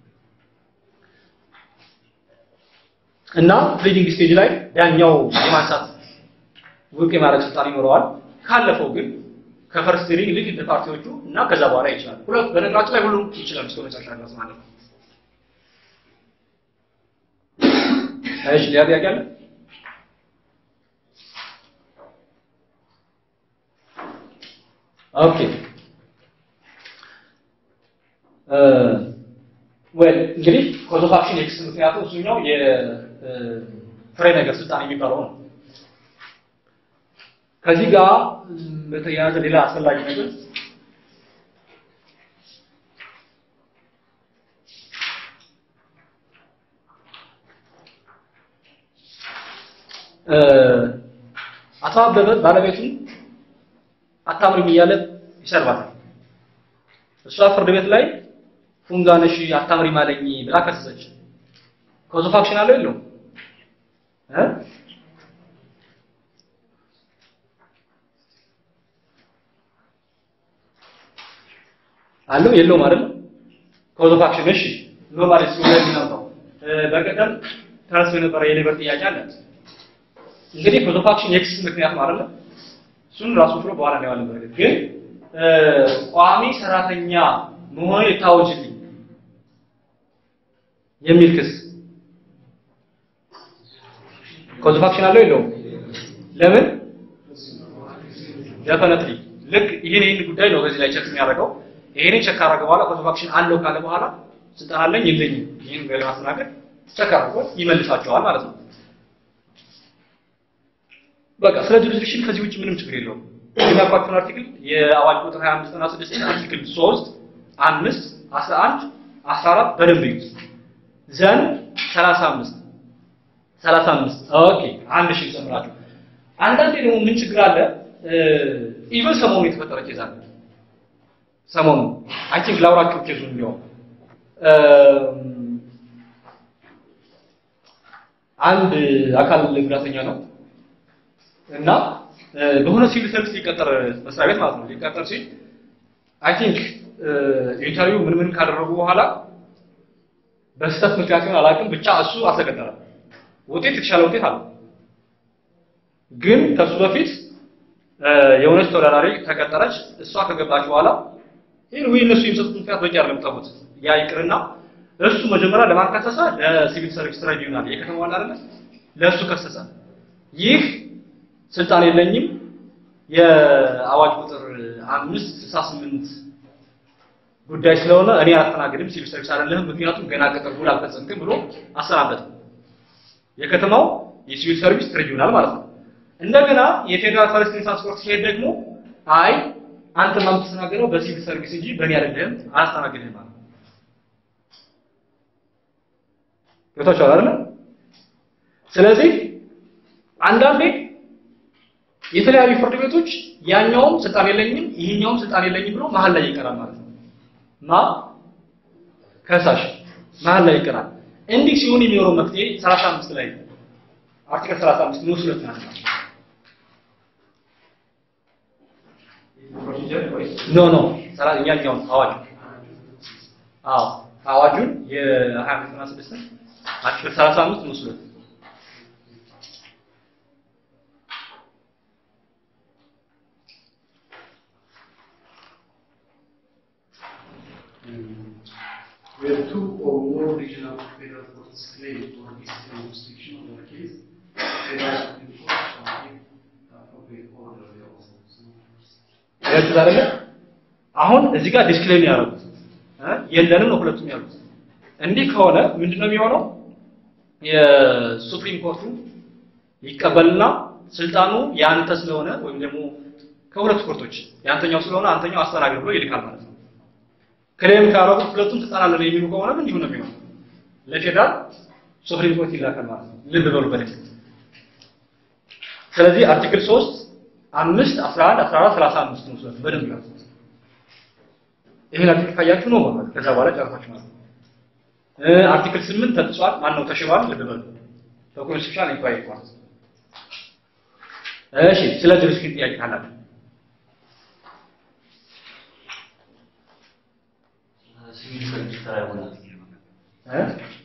እና ፕሊዲንግ ስቴጅ ላይ ዳኛው የማንሳት ውድቅ የማድረግ ስልጣን ይኖረዋል። ካለፈው ግን ከፈርስት ሂሪንግ ልክ እንደ ፓርቲዎቹ እና ከዛ በኋላ ይችላል። ሁለት በነገራችን ላይ ሁሉም ይችላል እስከ መጨረሻ ድረስ ማለት ነው። እሺ ሌላ ጥያቄ አለ? ኦኬ ወል እንግዲህ ኮዝ ኦፍ አክሽን የክስ ምክንያቱ እሱኛው የፍሬ ነገር ስልጣን የሚባለው ነው። ከዚህ ጋር በተያያዘ ሌላ አስፈላጊ ነገር አቶ አበበ ባለቤቱን አታምሪም እያለ ይሰርባታል። እሷ ፍርድ ቤት ላይ ፉንጋ ነሽ አታምሪ ማለኝ ብላ ከሰሰች። ኮዝ ኦፍ አክሽን አለው የለውም እ አለው የለውም አይደል? ኮዝ ኦፍ አክሽን እሺ፣ ኖርማሊ እሱ ላይ ነው። በቀደም ተነስቶ የነበረ የሌበር ጥያቄ አለ። እንግዲህ ኮዝ ኦፍ አክሽን የክስ ምክንያት ነው አይደል? እሱን ራሱ ብሎ በኋላ ነው ያለው። በርግጥ ግን ቋሚ ሰራተኛ መሆን ይታወጅልኝ የሚል ክስ ኮዝ ኦፍ አክሽን አለው የለውም? ለምን ደፈነትሊ ልክ ይህን ይህን ጉዳይ ነው በዚህ ላይ ቸክ የሚያደርገው። ይሄንን ቸክ ካደረገ በኋላ ኮዝ ኦፍ አክሽን አለው ካለ በኋላ ስልጣን አለኝ የለኝም ይህን ጉዳይ ለማስተናገድ ቸክ አድርጎ ይመልሳቸዋል ማለት ነው። በቃ ስለ ጁሪስዲክሽን ከዚህ ውጭ ምንም ችግር የለውም። የሚያቋቁን አርቲክል የአዋጅ ቁጥር 25 እና 6 አርቲክል 3 5 11 14 በደንብ ይዩት። ዘን 35 35 ኦኬ አንድ ሺህ ጨምራችሁ አንዳንዴ ደግሞ ምን ችግር አለ ኢቨን ሰሞኑ የተፈጠረ ኬዝ አለ ሰሞኑ አይ ቲንክ ላውራችሁ ኬዙን እንዲያውም አንድ አካል ጉዳተኛ ነው እና በሆነ ሲቪል ሰርቪስ ሊቀጠር መስሪያ ቤት ማለት ነው ሊቀጠር ሲል አይ ቲንክ ኢንተርቪው ምን ምን ካደረጉ በኋላ በስህተት ምክንያት ይሆን አላውቅም፣ ብቻ እሱ አልተቀጠረ። ውጤት የተሻለ ውጤት አለው። ግን ከሱ በፊት የሆነች ተወዳዳሪ ተቀጠረች። እሷ ከገባች በኋላ ይህን ወይ እነሱ የሚሰጡት ምክንያት በቂ አይደለም ተውት። ያ ይቅርና እሱ መጀመሪያ ለማን ከሰሰ? ለሲቪል ሰርቪስ ትራይቢዩናል የከተማው አለ አይደለ? ለእሱ ከሰሰ። ይህ ስልጣን የለኝም የአዋጅ ቁጥር አምስት ስልሳ ስምንት ጉዳይ ስለሆነ እኔ አላስተናግድም፣ ሲቪል ሰርቪስ አይደለህም፣ ምክንያቱም ገና ቅጥር ውል አልፈጸምክም ብሎ አሰናበት። የከተማው የሲቪል ሰርቪስ ትሪቢዩናል ማለት ነው። እንደገና የፌዴራል ፈረስት ትራንስፖርት ሲሄድ ደግሞ አይ አንተ የምትስተናገደው በሲቪል ሰርቪስ እንጂ በእኔ አይደለህም፣ አላስተናግድህም ማለት ነው። ገብታችኋል አይደለ? ስለዚህ አንዳንዴ የተለያዩ ፍርድ ቤቶች ያኛውም ስልጣን የለኝም ይሄኛውም ስልጣን የለኝም ብሎ መሀል ላይ ይቀራል ማለት ነው። ማ ከሳሽ መሀል ላይ ይቀራል። እንዲህ ሲሆን የሚኖረው መፍትሄ 35 ላይ አርቲክል 35 ንዑስ ሁለት ናት። ኖ ኖ ሰራ እኛኛውን አዋጅ አዎ አዋጁን የ2596 አርቲክል 35 ንዑስ ሁለት where two or more regional federal courts claim or dispute jurisdiction over a case, federal Supreme Court shall give the appropriate order thereof. ያችሁት አይደለ? አሁን እዚህ ጋር ዲስክሌም ያደረጉት እ የለንም ነው ሁለቱም ያሉት። እንዲህ ከሆነ ምንድነው የሚሆነው? የሱፕሪም ኮርቱ ይቀበልና ስልጣኑ ያንተ ስለሆነ ወይም ደግሞ ከሁለቱ ኮርቶች ያንተኛው ስለሆነ አንተኛው አስተናግድ ብሎ ይልካል ማለት ነው። ክሌም ካረጉት ሁለቱም ስልጣን አለን የሚሉ ከሆነ እንዲሁ ነው የሚሆነው። ለፌዴራል ሱፕሪም ኮርት ይላካል ማለት ነው። ልብ በሉ በደንብ። ስለዚህ አርቲክል 3 አምስት 11 14 35 ነው ስለዚህ በደንብ ያዙት። ይሄን አርቲክል ካያችሁ ነው ማለት ከዛ በኋላ ጨርሳችሁ ማለት ነው። እ አርቲክል 8 ተጥሷል፣ ማን ነው ተሽሯል? ልብ በሉ በኮንስቲቱሽናል ኢንኳይሪ ማለት ነው። እሺ ስለ ጁሪስዲክሽን ጥያቄ ካላችሁ ሲቪል ሰርቪስ ስራ ይሆናል። እ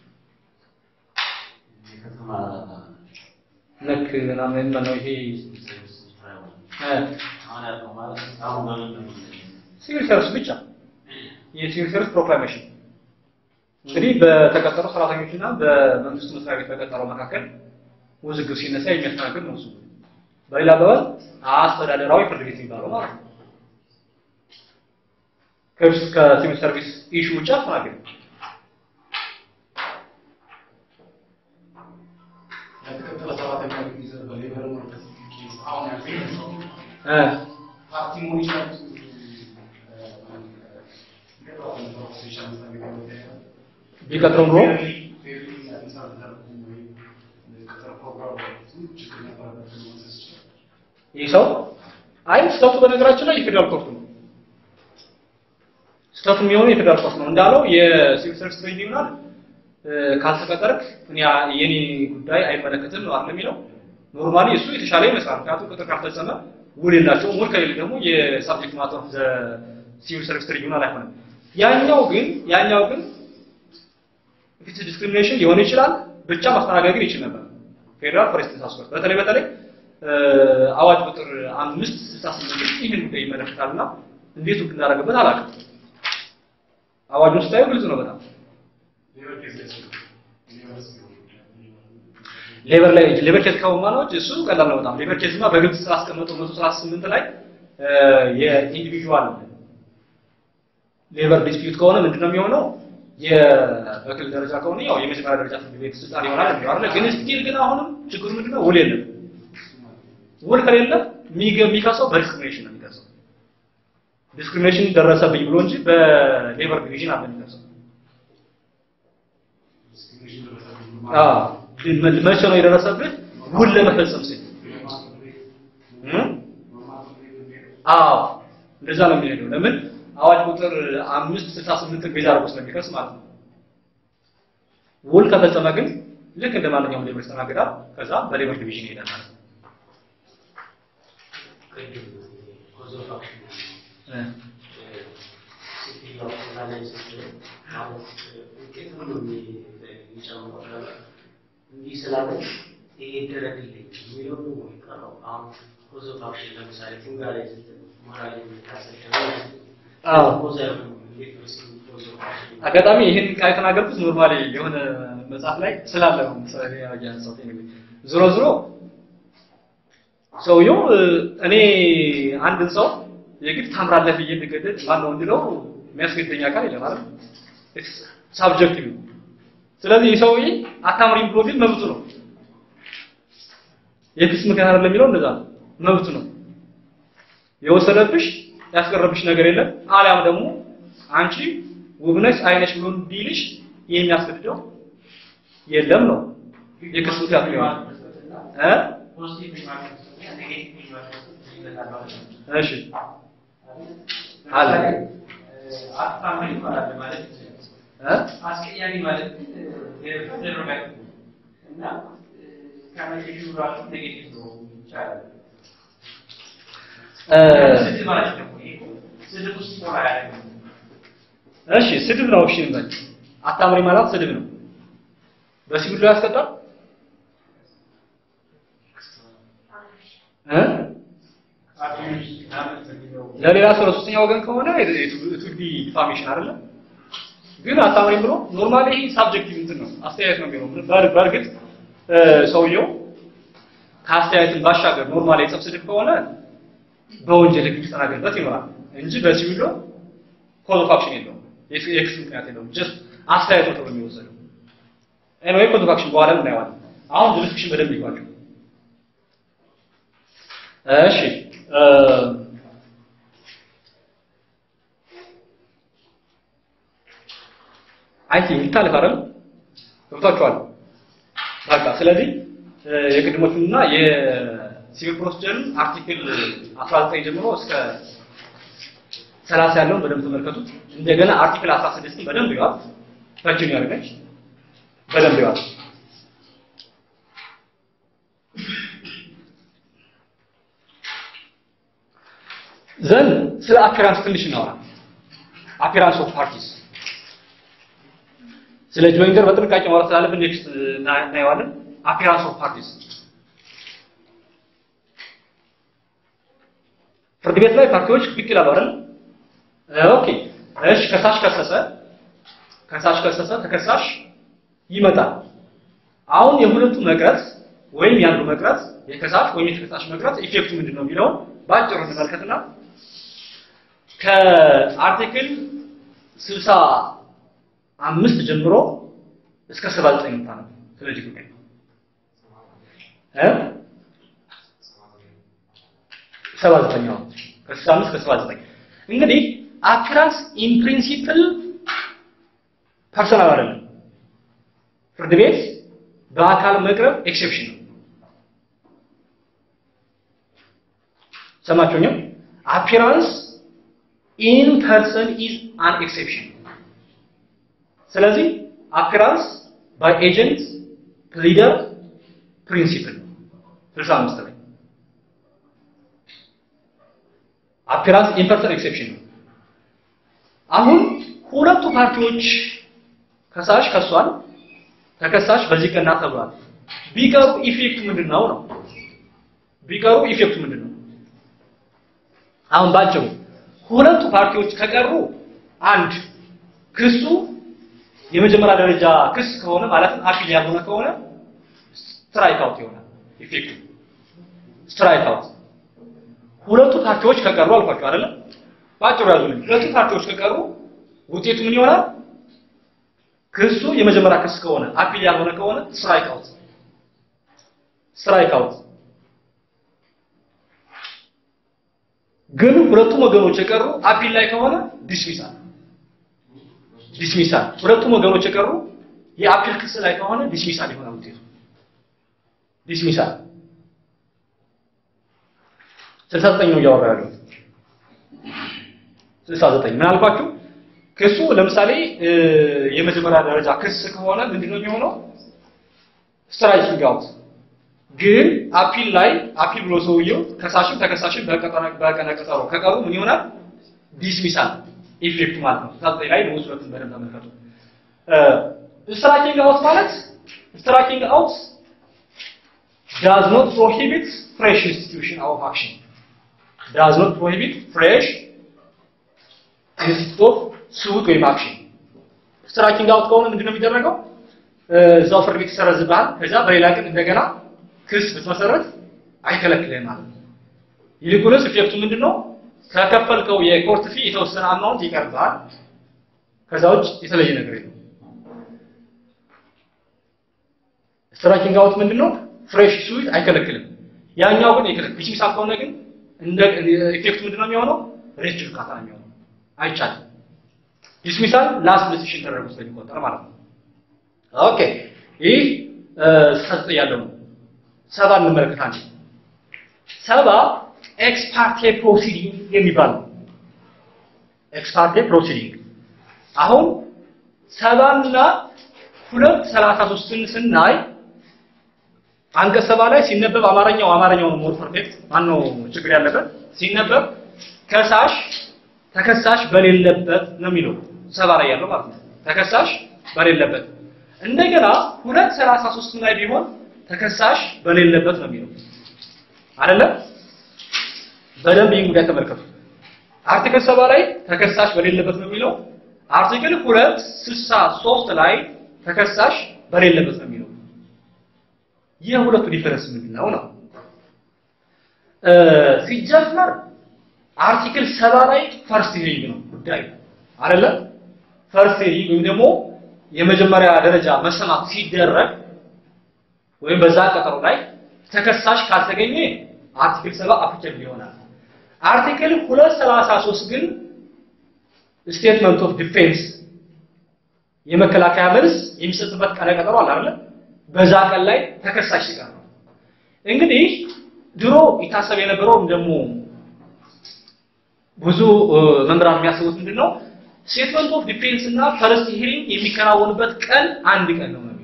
የከተማ ነክ ምናምን ነው ይሄ ሲቪል ሰርቪስ ስራ ይሆናል። እ አሁን ያልከው ማለት አሁን በምን ነው ሲቪል ሰርቪስ ብቻ የሲቪል ሰርቪስ ፕሮክላሜሽን እንግዲህ በተቀጠሩ ሰራተኞችና በመንግስት መስሪያ ቤት በቀጠረው መካከል ውዝግብ ሲነሳ የሚያስተናግድ ነው እሱ። በሌላ አባባል አስተዳደራዊ ፍርድ ቤት የሚባለው ማለት ነው። ከስ ከሲቪል ሰርቪስ ኢሹ ውጭ አስተናግድ ያልተቀጠረ ሰራተኛ ጊዜ በሌበር ወርከስ ኬዝ አሁን ያልተቀጠረው እ ፓርቲ መሆን ይችላል። ገጠዋል ፕሮፌሽን መስሪያ ቤት ነው ያለው። ቢቀጥረው ኑሮ ፌርሊ አዲስ አበባ ተደርጎ ወይም ቅጥር ፕሮግራም ችግር ነበረበት መውሰድ ይችላል። ይህ ሰው አይ ስህተቱ በነገራችን ላይ የፌዴራል ኮርቱ ነው። ስህተቱ የሚሆነው የፌዴራል ኮርት ነው እንዳለው የሲቪል ሰርቪስ ትሪቢዩናል ካልተቀጠርክ እኔ የኔ ጉዳይ አይመለከትም ነው አይደል የሚለው ኖርማሊ እሱ የተሻለ ይመስላል ምክንያቱም ቅጥር ካልፈጸመ ውል የላቸውም ውል ከሌለ ደግሞ የሳብጀክት ማተር ኦፍ ሲቪል ሰርቪስ ትሪቢዩናል አይሆንም ያኛው ግን ያኛው ግን ፊት ዲስክሪሚኔሽን ሊሆን ይችላል ብቻ ማስተናገድ ግን ይችል ነበር ፌዴራል ፎሬስት ታስኮርት በተለይ በተለይ አዋጅ ቁጥር አምስት ስልሳ ስምንት ይህን ጉዳይ ይመለከታልና እንዴት ውድቅ እንዳደረገበት አላውቅም አዋጁን ስታዩ ግልጽ ነው በጣም ሌበር ላይ ሌበር ኬዝ ከማናዎች እሱ ቀላል ነው በጣም ሌበር ኬዝማ በግልጽ ስላስቀመጠው 138 ላይ የኢንዲቪጁዋል ሌበር ዲስፒዩት ከሆነ ምንድነው የሚሆነው የበክል ደረጃ ከሆነ ያው የመጀመሪያ ደረጃ ፍርድ ቤት ስልጣን ይሆናል የሚለው አይደል ግን ስቲል ግን አሁንም ችግሩ ምንድነው ውል የለም ውል ከሌለ የሚከሰው በዲስክሪሚኔሽን ነው የሚከሰው ዲስክሪሚኔሽን ደረሰብኝ ብሎ እንጂ በሌበር ዲቪዥን አለ የሚከሰው አዎ መቼ ነው የደረሰብህ ውል ለመፈጸም ሲል አዎ እንደዛ ነው የሚሄደው ለምን አዋጅ ቁጥር አምስት ስልሳ ስምንትን ቤዛ አድርጎ ስለሚከስ ማለት ነው ውል ከፈጸመ ግን ልክ እንደ ማንኛውም ሌበር ይስተናገዳል ከዛ በሌበር ዲቪዥን ይሄዳል ማለት ነው ቅድም ኮዝ ኦፍ አክሽን ሴትዮዋ ላይ ስትል ማለት ውጤት ሁሉ የሚጨምረው ነገር እንዲህ ስላለች ይሄ ይደረግልኝ የሚለው ነው የሚቀረው። አሁን ኮዝ ኦፍ አክሽን ለምሳሌ ፉንጋ ላይ ስትል ሞራል የሚታሰብ አዎ ኮዝ አይሆንም። እንዴት ነው እስኪ ኮዝ ኦፍ አክሽን አጋጣሚ ይህን ቃል የተናገርኩት ኖርማሊ የሆነ መጽሐፍ ላይ ስላለ ነው ምሳሌ ያነሳሁት anyway ዞሮ ዞሮ ሰውየው እኔ አንድን ሰው የግድ ታምራለህ ብዬ እንድገደል ማነው እንድለው የሚያስገድደኝ አካል የለም አይደል ሳብጀክቲቭ ነው ስለዚህ ይህ ሰውዬ አታምሪም ብሎ ግን መብቱ ነው የክስ ምክንያት አይደለም የሚለው እንደዛ ነው መብቱ ነው የወሰደብሽ ያስቀረብሽ ነገር የለም አሊያም ደግሞ አንቺ ውብነሽ አይነሽ ብሎ እንዲልሽ የሚያስገድደው የለም ነው የክስ ምክንያት ነው እ እሺ አለ አስታማኝ ማለት ማለት እ አስቀያሚ ማለት ሌሎች ደረጋግ እና ከመሸሹ ራሱ ኔጌቲቭ ነው ይቻላል። ስድብ ማለት ደግሞ ይሄ እኮ ስድብ ውስጥ ሞራ ያደረገ እሺ ስድብ ነው። እሺ እንበል አታምሪ ማለት ስድብ ነው። በሲቪሉ ያስቀጣል እ ለሌላ ሰው ለሶስተኛ ወገን ከሆነ ቱዲ ዲፋሜሽን አይደለም። ግን አታምሪም ብሎ ኖርማሊ ይሄ ሳብጀክቲቭ እንትን ነው አስተያየት ነው የሚሆነው። በር- በእርግጥ እ ሰውየው ከአስተያየትን ባሻገር ኖርማሊ የጸብ ስድብ ከሆነ በወንጀል ሕግ የሚስተናገድበት ይኖራል እንጂ በሲቪሉ ኮዝ ኦፍ አክሽን የለውም። የክ- የክስ ምክንያት የለውም። ጀስት አስተያየት ነው ተብሎ የሚወሰደው። ኤኒዌይ ኮዝ ኦፍ አክሽን በኋላ እናየዋለን። አሁን ጁሪስዲክሽን በደንብ ይጓቸው። እሺ እ አይ ቲንክ ይታለፍ አይደል? ገብቷችኋል? በቃ ስለዚህ እ የቅድሞቹንና የሲቪል ፕሮሲጀርን አርቲክል 19 ጀምሮ እስከ 30 ያለውን በደንብ ተመልከቱት። እንደገና አርቲክል 16ን በደንብ ይዋል። ፈችን ያደርገች በደንብ ይዋል። ዘን ስለ አፒራንስ ትንሽ እናወራ። አፒራንስ ኦፍ ፓርቲስ ስለ ጆይንተር በጥንቃቄ ማውራት ስላለብን ኔክስት እናየዋለን። አፒራንስ ኦፍ ፓርቲስ ፍርድ ቤት ላይ ፓርቲዎች ብቅ ይላሉ አይደል? ኦኬ እሺ፣ ከሳሽ ከሰሰ፣ ከሳሽ ከሰሰ፣ ተከሳሽ ይመጣል። አሁን የሁለቱ መቅረት ወይም ያንዱ መቅረት የከሳሽ ወይም የተከሳሽ መቅረት ኢፌክቱ ምንድን ነው የሚለውን በአጭሩ እንመልከትና ከአርቲክል ስልሳ አምስት ጀምሮ እስከ ሰባ ዘጠኝ ምታ ነው ስለዚህ ጉዳይ እ ሰባ ዘጠኝ ነው ከስልሳ አምስት ከሰባ ዘጠኝ እንግዲህ አፒራንስ ኢን ፕሪንሲፕል ፐርሰናል አይደለም። ፍርድ ቤት በአካል መቅረብ ኤክሴፕሽን ነው። ሰማችሁኝ? አፒራንስ ኢን ፐርሰን ኢዝ አን ኤክሴፕሽን። ስለዚህ አፒራንስ ባይ ኤጀንት ፕሊደር ፕሪንሲፕል 65 ላይ አፒራንስ ኢን ፐርሰን ኤክሴፕሽን ነው። አሁን ሁለቱ ፓርቲዎች ከሳሽ ከሷል፣ ተከሳሽ በዚህ ቀና ተብሏል። ቢቀሩ ኢፌክቱ ምንድን ነው ነው? ቢቀሩ ኢፌክቱ ምንድን ነው? አሁን ባጭሩ ሁለቱ ፓርቲዎች ከቀሩ አንድ ክሱ የመጀመሪያ ደረጃ ክስ ከሆነ ማለትም አፒል ያልሆነ ከሆነ ስትራይክ አውት ይሆናል። ኢፌክቱ ስትራይክ አውት። ሁለቱ ፓርቲዎች ከቀሩ አልኳቸው አይደለም? ባጭሩ ያዙልኝ። ሁለቱ ፓርቲዎች ከቀሩ ውጤቱ ምን ይሆናል? ክሱ የመጀመሪያ ክስ ከሆነ አፒል ያልሆነ ከሆነ ስትራይክ አውት ስትራይክ አውት። ግን ሁለቱም ወገኖች የቀሩ አፒል ላይ ከሆነ ዲስሚሳል ዲስሚሳል። ሁለቱም ወገኖች የቀሩ የአፒል ክስ ላይ ከሆነ ዲስሚሳል ይሆናል ውጤቱ ዲስሚሳል። 69 ነው እያወራ ያለው 69 ምን አልኳችሁ? ክሱ ለምሳሌ የመጀመሪያ ደረጃ ክስ ከሆነ ምንድነው የሚሆነው? ስትራይኪንግ አውት ግን አፒል ላይ አፒል ብሎ ሰውየው ከሳሽም ተከሳሽም በቀነ ቀጠሮ ከቀሩ ምን ይሆናል? ዲስሚሳል ኢፌክት ማለት ነው። ታጥይ ላይ ነው ሁለቱን በደንብ ተመልከቱ። ስትራይኪንግ አውት ማለት ስትራይኪንግ አውት does not prohibit fresh institution of action does not prohibit fresh institute of suit ወይም አክሽን ስትራይኪንግ አውት ከሆነ ምንድነው የሚደረገው? እዛው ፍርድ ቤት ይሰረዝብሃል። ከዛ በሌላ ቀን እንደገና ክስ ብትመሰረት አይከለክልህም ማለት ነው። ይልቁንስ ኢፌክቱ ምንድነው? ከከፈልከው የኮርት ፊ የተወሰነ አማውንት ይቀርብሃል። ከዛ ውጭ የተለየ ነገር የለም። ስትራይኪንግ አውት ምንድነው? ፍሬሽ ስዊት አይከለክልም። ያኛው ግን ይከለክል። ዲስሚሳል ከሆነ ግን እንደ ኢፌክቱ ምንድነው የሚሆነው? ሬት ጁዲካታ ነው የሚሆነው። አይቻልም። ዲስሚሳል ላስት ዲሲሽን ተደርጎ ስለሚቆጠር ማለት ነው። ኦኬ ይህ ሰጥ ያለው ነው። ሰባ እንመለከታለን። ሰባ ኤክስ ፓርቴ ፕሮሲዲንግ የሚባል ነው። ኤክስ ፓርቴ ፕሮሲዲንግ አሁን ሰባና ሁለት ሰላሳ ሶስትን ስናይ አንቀጽ ሰባ ላይ ሲነበብ አማርኛው አማርኛው ነው ሞር ፐርፌክት ማነው ችግር ያለበት ሲነበብ ከሳሽ ተከሳሽ በሌለበት ነው የሚለው ሰባ ላይ ያለው ማለት ነው። ተከሳሽ በሌለበት እንደገና ሁለት ሰላሳ ሶስት ላይ ቢሆን ተከሳሽ በሌለበት ነው የሚለው አይደለም። በደንብ ይህን ጉዳይ ተመልከቱ። አርቲክል ሰባ ላይ ተከሳሽ በሌለበት ነው የሚለው። አርቲክል ሁለት ስልሳ ሶስት ላይ ተከሳሽ በሌለበት ነው የሚለው። የሁለቱ ዲፈረንስ ምንድን ነው ነው ሲጀመር አርቲክል ሰባ ላይ ፈርስት ሂሪንግ ነው ጉዳዩ አይደለ? ፈርስት ሂሪንግ ወይም ደግሞ የመጀመሪያ ደረጃ መሰማት ሲደረግ ወይም በዛ ቀጠሮ ላይ ተከሳሽ ካልተገኘ አርቲክል ሰባ አፕሊኬብል ይሆናል። አርቲክል 233 ግን ስቴትመንት ኦፍ ዲፌንስ የመከላከያ መልስ የሚሰጥበት ቀነ ቀጠሮ አለ አይደለ? በዛ ቀን ላይ ተከሳሽ ሲቀር ነው። እንግዲህ ድሮ ይታሰብ የነበረውም ደግሞ ብዙ መምህራን የሚያስቡት ምንድን ነው ስቴትመንት ኦፍ ዲፌንስ እና ፈርስት ሂሪንግ የሚከናወንበት ቀን አንድ ቀን ነው ነው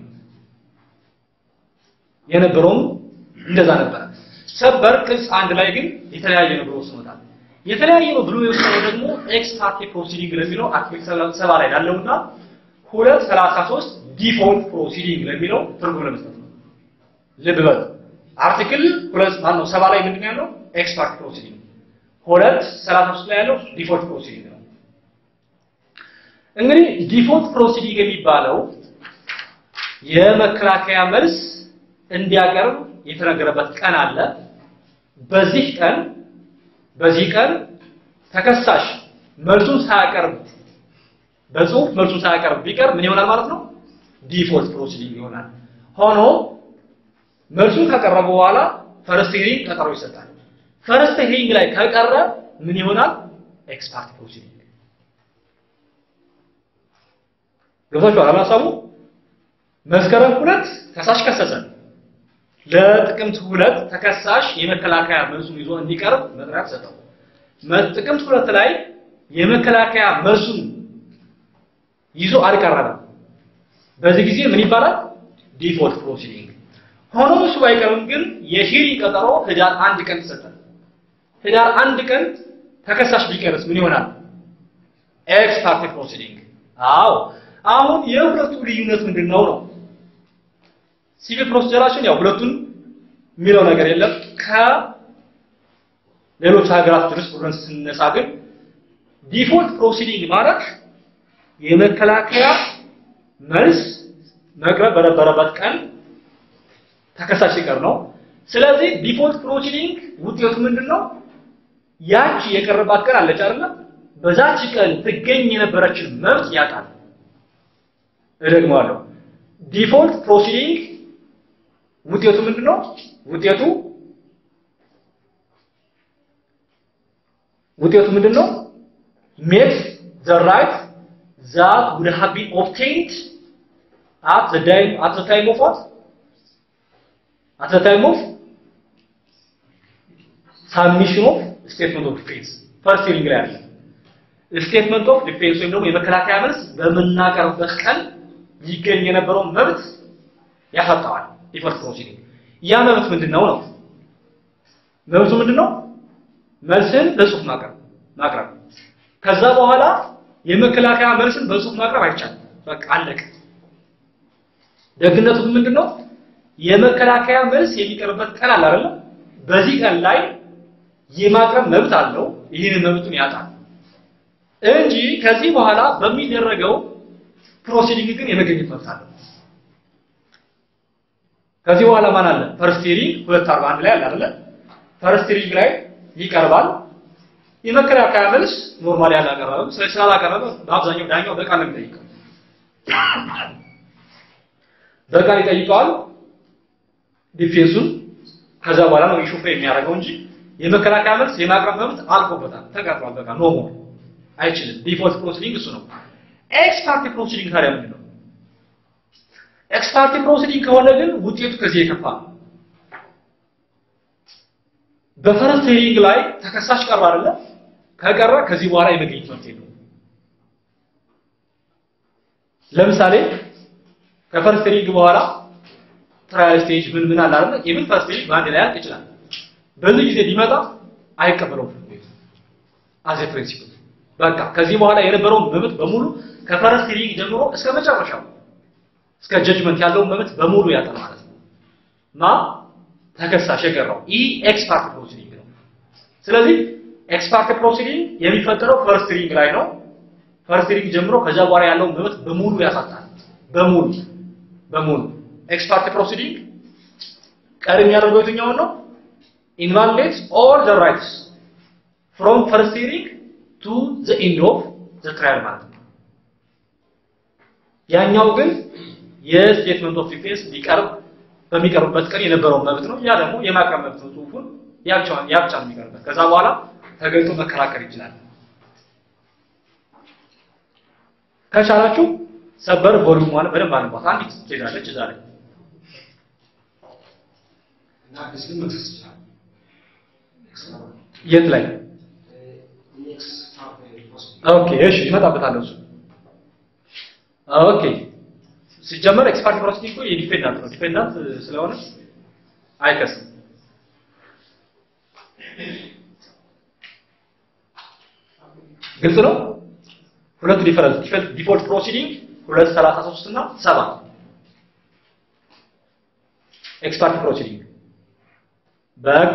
የነበረውም እንደዛ ነበረ። ሰበር ቅጽ አንድ ላይ ግን የተለያየ ነው ብሎ ወስኖታል። የተለያየ ነው ብሎ የወሰነው ደግሞ ኤክስ ፓርቴ ፕሮሲዲንግ ለሚለው አርቲክል ሰባ ላይ ላለውና ሁለት ሰላሳ ሶስት ዲፎልት ፕሮሲዲንግ ለሚለው ትርጉም ለመስጠት ነው። ልብ በሉ አርቲክል ሁለት ማነው ሰባ ላይ ምንድን ነው ያለው ኤክስ ፓርቴ ፕሮሲዲንግ ሁለት ሰላሳ ሶስት ላይ ያለው ዲፎልት ፕሮሲዲንግ ነው። እንግዲህ ዲፎልት ፕሮሲዲንግ የሚባለው የመከላከያ መልስ እንዲያቀርብ የተነገረበት ቀን አለ። በዚህ ቀን በዚህ ቀን ተከሳሽ መልሱን ሳያቀርብ በጽሁፍ መልሱን ሳያቀርብ ቢቀር ምን ይሆናል ማለት ነው? ዲፎልት ፕሮሲዲንግ ይሆናል። ሆኖ መልሱን ካቀረበ በኋላ ፈርስት ሂሪንግ ቀጠሮ ይሰጣል። ፈርስት ሂሪንግ ላይ ከቀረ ምን ይሆናል? ኤክስ ፓርቴ ፕሮሲዲንግ ገብታችኋል? ሀሳቡ መስከረም ሁለት ከሳሽ ከሰሰ። ለጥቅምት ሁለት ተከሳሽ የመከላከያ መልሱን ይዞ እንዲቀርብ መጥሪያ ተሰጠው። ጥቅምት ሁለት ላይ የመከላከያ መልሱን ይዞ አልቀረበም። በዚህ ጊዜ ምን ይባላል? ዲፎልት ፕሮሲዲንግ። ሆኖም እሱ ባይቀርም ግን የሂሪንግ ቀጠሮ ህዳር አንድ ቀን ተሰጠ። ህዳር አንድ ቀን ተከሳሽ ቢቀርስ ምን ይሆናል? ኤክስ ፓርቴ ፕሮሲዲንግ። አዎ አሁን የሁለቱ ልዩነት ምንድን ነው ነው ሲቪል ፕሮሲጀራችን ያው ሁለቱን የሚለው ነገር የለም። ከሌሎች ሀገራት ጁሪስፕሩደንስ ስነሳ ግን ዲፎልት ፕሮሲዲንግ ማለት የመከላከያ መልስ መቅረብ በነበረበት ቀን ተከሳሽ ሲቀር ነው። ስለዚህ ዲፎልት ፕሮሲዲንግ ውጤቱ ምንድን ነው? ያቺ የቀረባት ቀን አለች አይደለ? በዛች ቀን ትገኝ የነበረችን መብት ያጣል። እደግመዋለሁ። ዲፎልት ፕሮሲዲንግ ውጤቱ ምንድን ነው? ውጤቱ ውጤቱ ምንድን ነው? makes the right that would have been obtained at the time at the time of what? At the time of submission of statement of defense. ፈርስት ሂሪንግ ላይ አለ። ስቴትመንት ኦፍ ዲፌንስ ወይም ደግሞ የመከላከያ መልስ በምናቀርብበት ቀን ሊገኝ የነበረውን መብት ያሳጣዋል። ዲፎልት ፕሮሲዲንግ ያ መብት ምንድን ነው ነው? መብቱ ምንድን ነው? መልስን በጽሁፍ ማቅረብ ማቅረብ ከዛ በኋላ የመከላከያ መልስን በጽሁፍ ማቅረብ አይቻልም። በቃ አለቀ። ደግነቱ ግን ምንድነው? የመከላከያ መልስ የሚቀርብበት ቀን አለ አይደል? በዚህ ቀን ላይ የማቅረብ መብት አለው። ይህንን መብቱን ያጣል እንጂ ከዚህ በኋላ በሚደረገው ፕሮሲዲንግ ግን የመገኘት መብት አለው። ከዚህ በኋላ ማን አለ? ፈርስት ሂሪንግ 241 ላይ አለ አይደል? ፈርስት ሂሪንግ ላይ ይቀርባል። የመከላከያ መልስ ኖርማሊ አላቀረበም። ስለዚህ ስላላቀረበ በአብዛኛው ዳኛው በቃል ነው የሚጠይቀው። በቃል ይጠይቀዋል ዲፌንሱን። ከዛ በኋላ ነው ኢሹ የሚያደርገው እንጂ የመከላከያ መልስ የማቅረብ መብት አልቆበታል፣ ተቀርቷል። በቃ ኖ ሞር አይችልም። ዲፎልት ፕሮሲዲንግ እሱ ነው። ኤክስ ፓርቲ ፕሮሲዲንግ ታዲያ ምንድን ነው? ኤክስ ፓርቲ ፕሮሲዲንግ ከሆነ ግን ውጤቱ ከዚህ የከፋ ነው። በፈረስት ሂሪንግ ላይ ተከሳሽ ቀረ አይደለ? ከቀረ ከዚህ በኋላ የመገኘት መብት የለውም። ለምሳሌ ከፈርስት ሂሪንግ በኋላ ትራያል ስቴጅ ምን ምን አለ አይደለ? ኢቭን ፈርስት ሂሪንግ በአንድ ላይ ያልቅ ይችላል። በዚህ ጊዜ ቢመጣ አይቀበለውም ፍርድ ቤቱ አዜ ፕሪንሲፕል። በቃ ከዚህ በኋላ የነበረውን መብት በሙሉ ከፈረስት ሂሪንግ ጀምሮ እስከ መጨረሻው እስከ ጀጅመንት ያለውን መብት በሙሉ ያጣል ማለት ነው ማ ተከሳሽ የቀረው ይህ ኤክስ ፓርት ፕሮሲዲንግ ነው። ስለዚህ ኤክስ ፓርት ፕሮሲዲንግ የሚፈጠረው ፈርስት ሪንግ ላይ ነው። ፈርስት ሪንግ ጀምሮ ከዛ በኋላ ያለውን መብት በሙሉ ያሳጣል። በሙሉ በሙሉ ኤክስ ፓርት ፕሮሲዲንግ ቀሪ የሚያደርገው የትኛውን ነው? ኢንቫሊዴትስ ኦል ዘ ራይትስ ፍሮም ፈርስት ሪንግ ቱ ዘ ኤንድ ኦፍ ዘ ትራያል ማለት ነው። ያኛው ግን የስቴትመንት ኦፍ ዲፌንስ ሊቀርብ በሚቀርብበት ቀን የነበረውን መብት ነው። ያ ደግሞ የማቅረብ መብት ነው። ጽሁፉን ያብቻውን ያብቻ ነው የሚቀርበት። ከዛ በኋላ ተገልጦ መከራከር ይችላል። ከቻላችሁ ሰበር ቮሊዩም ማለት በደንብ አንቧት። አንዲት ትሄዳለች እዛ ላይ እና አዲስ ግን መክሰስ ይችላል። የት ላይ ኔክስት ፓርት ፖስት ኦኬ፣ እሺ ይመጣበታለሁ እሱ። ኦኬ ሲጀመር ኤክስፐርት ፕሮሲዲንግ እኮ የዲፌንዳንት ነው። ዲፌንዳንት ስለሆነ አይከስም። ግልጽ ነው። ሁለቱ ዲፈረንስ ዲፎልት ፕሮሲዲንግ 233 እና 7 ኤክስፐርት ፕሮሲዲንግ በቃ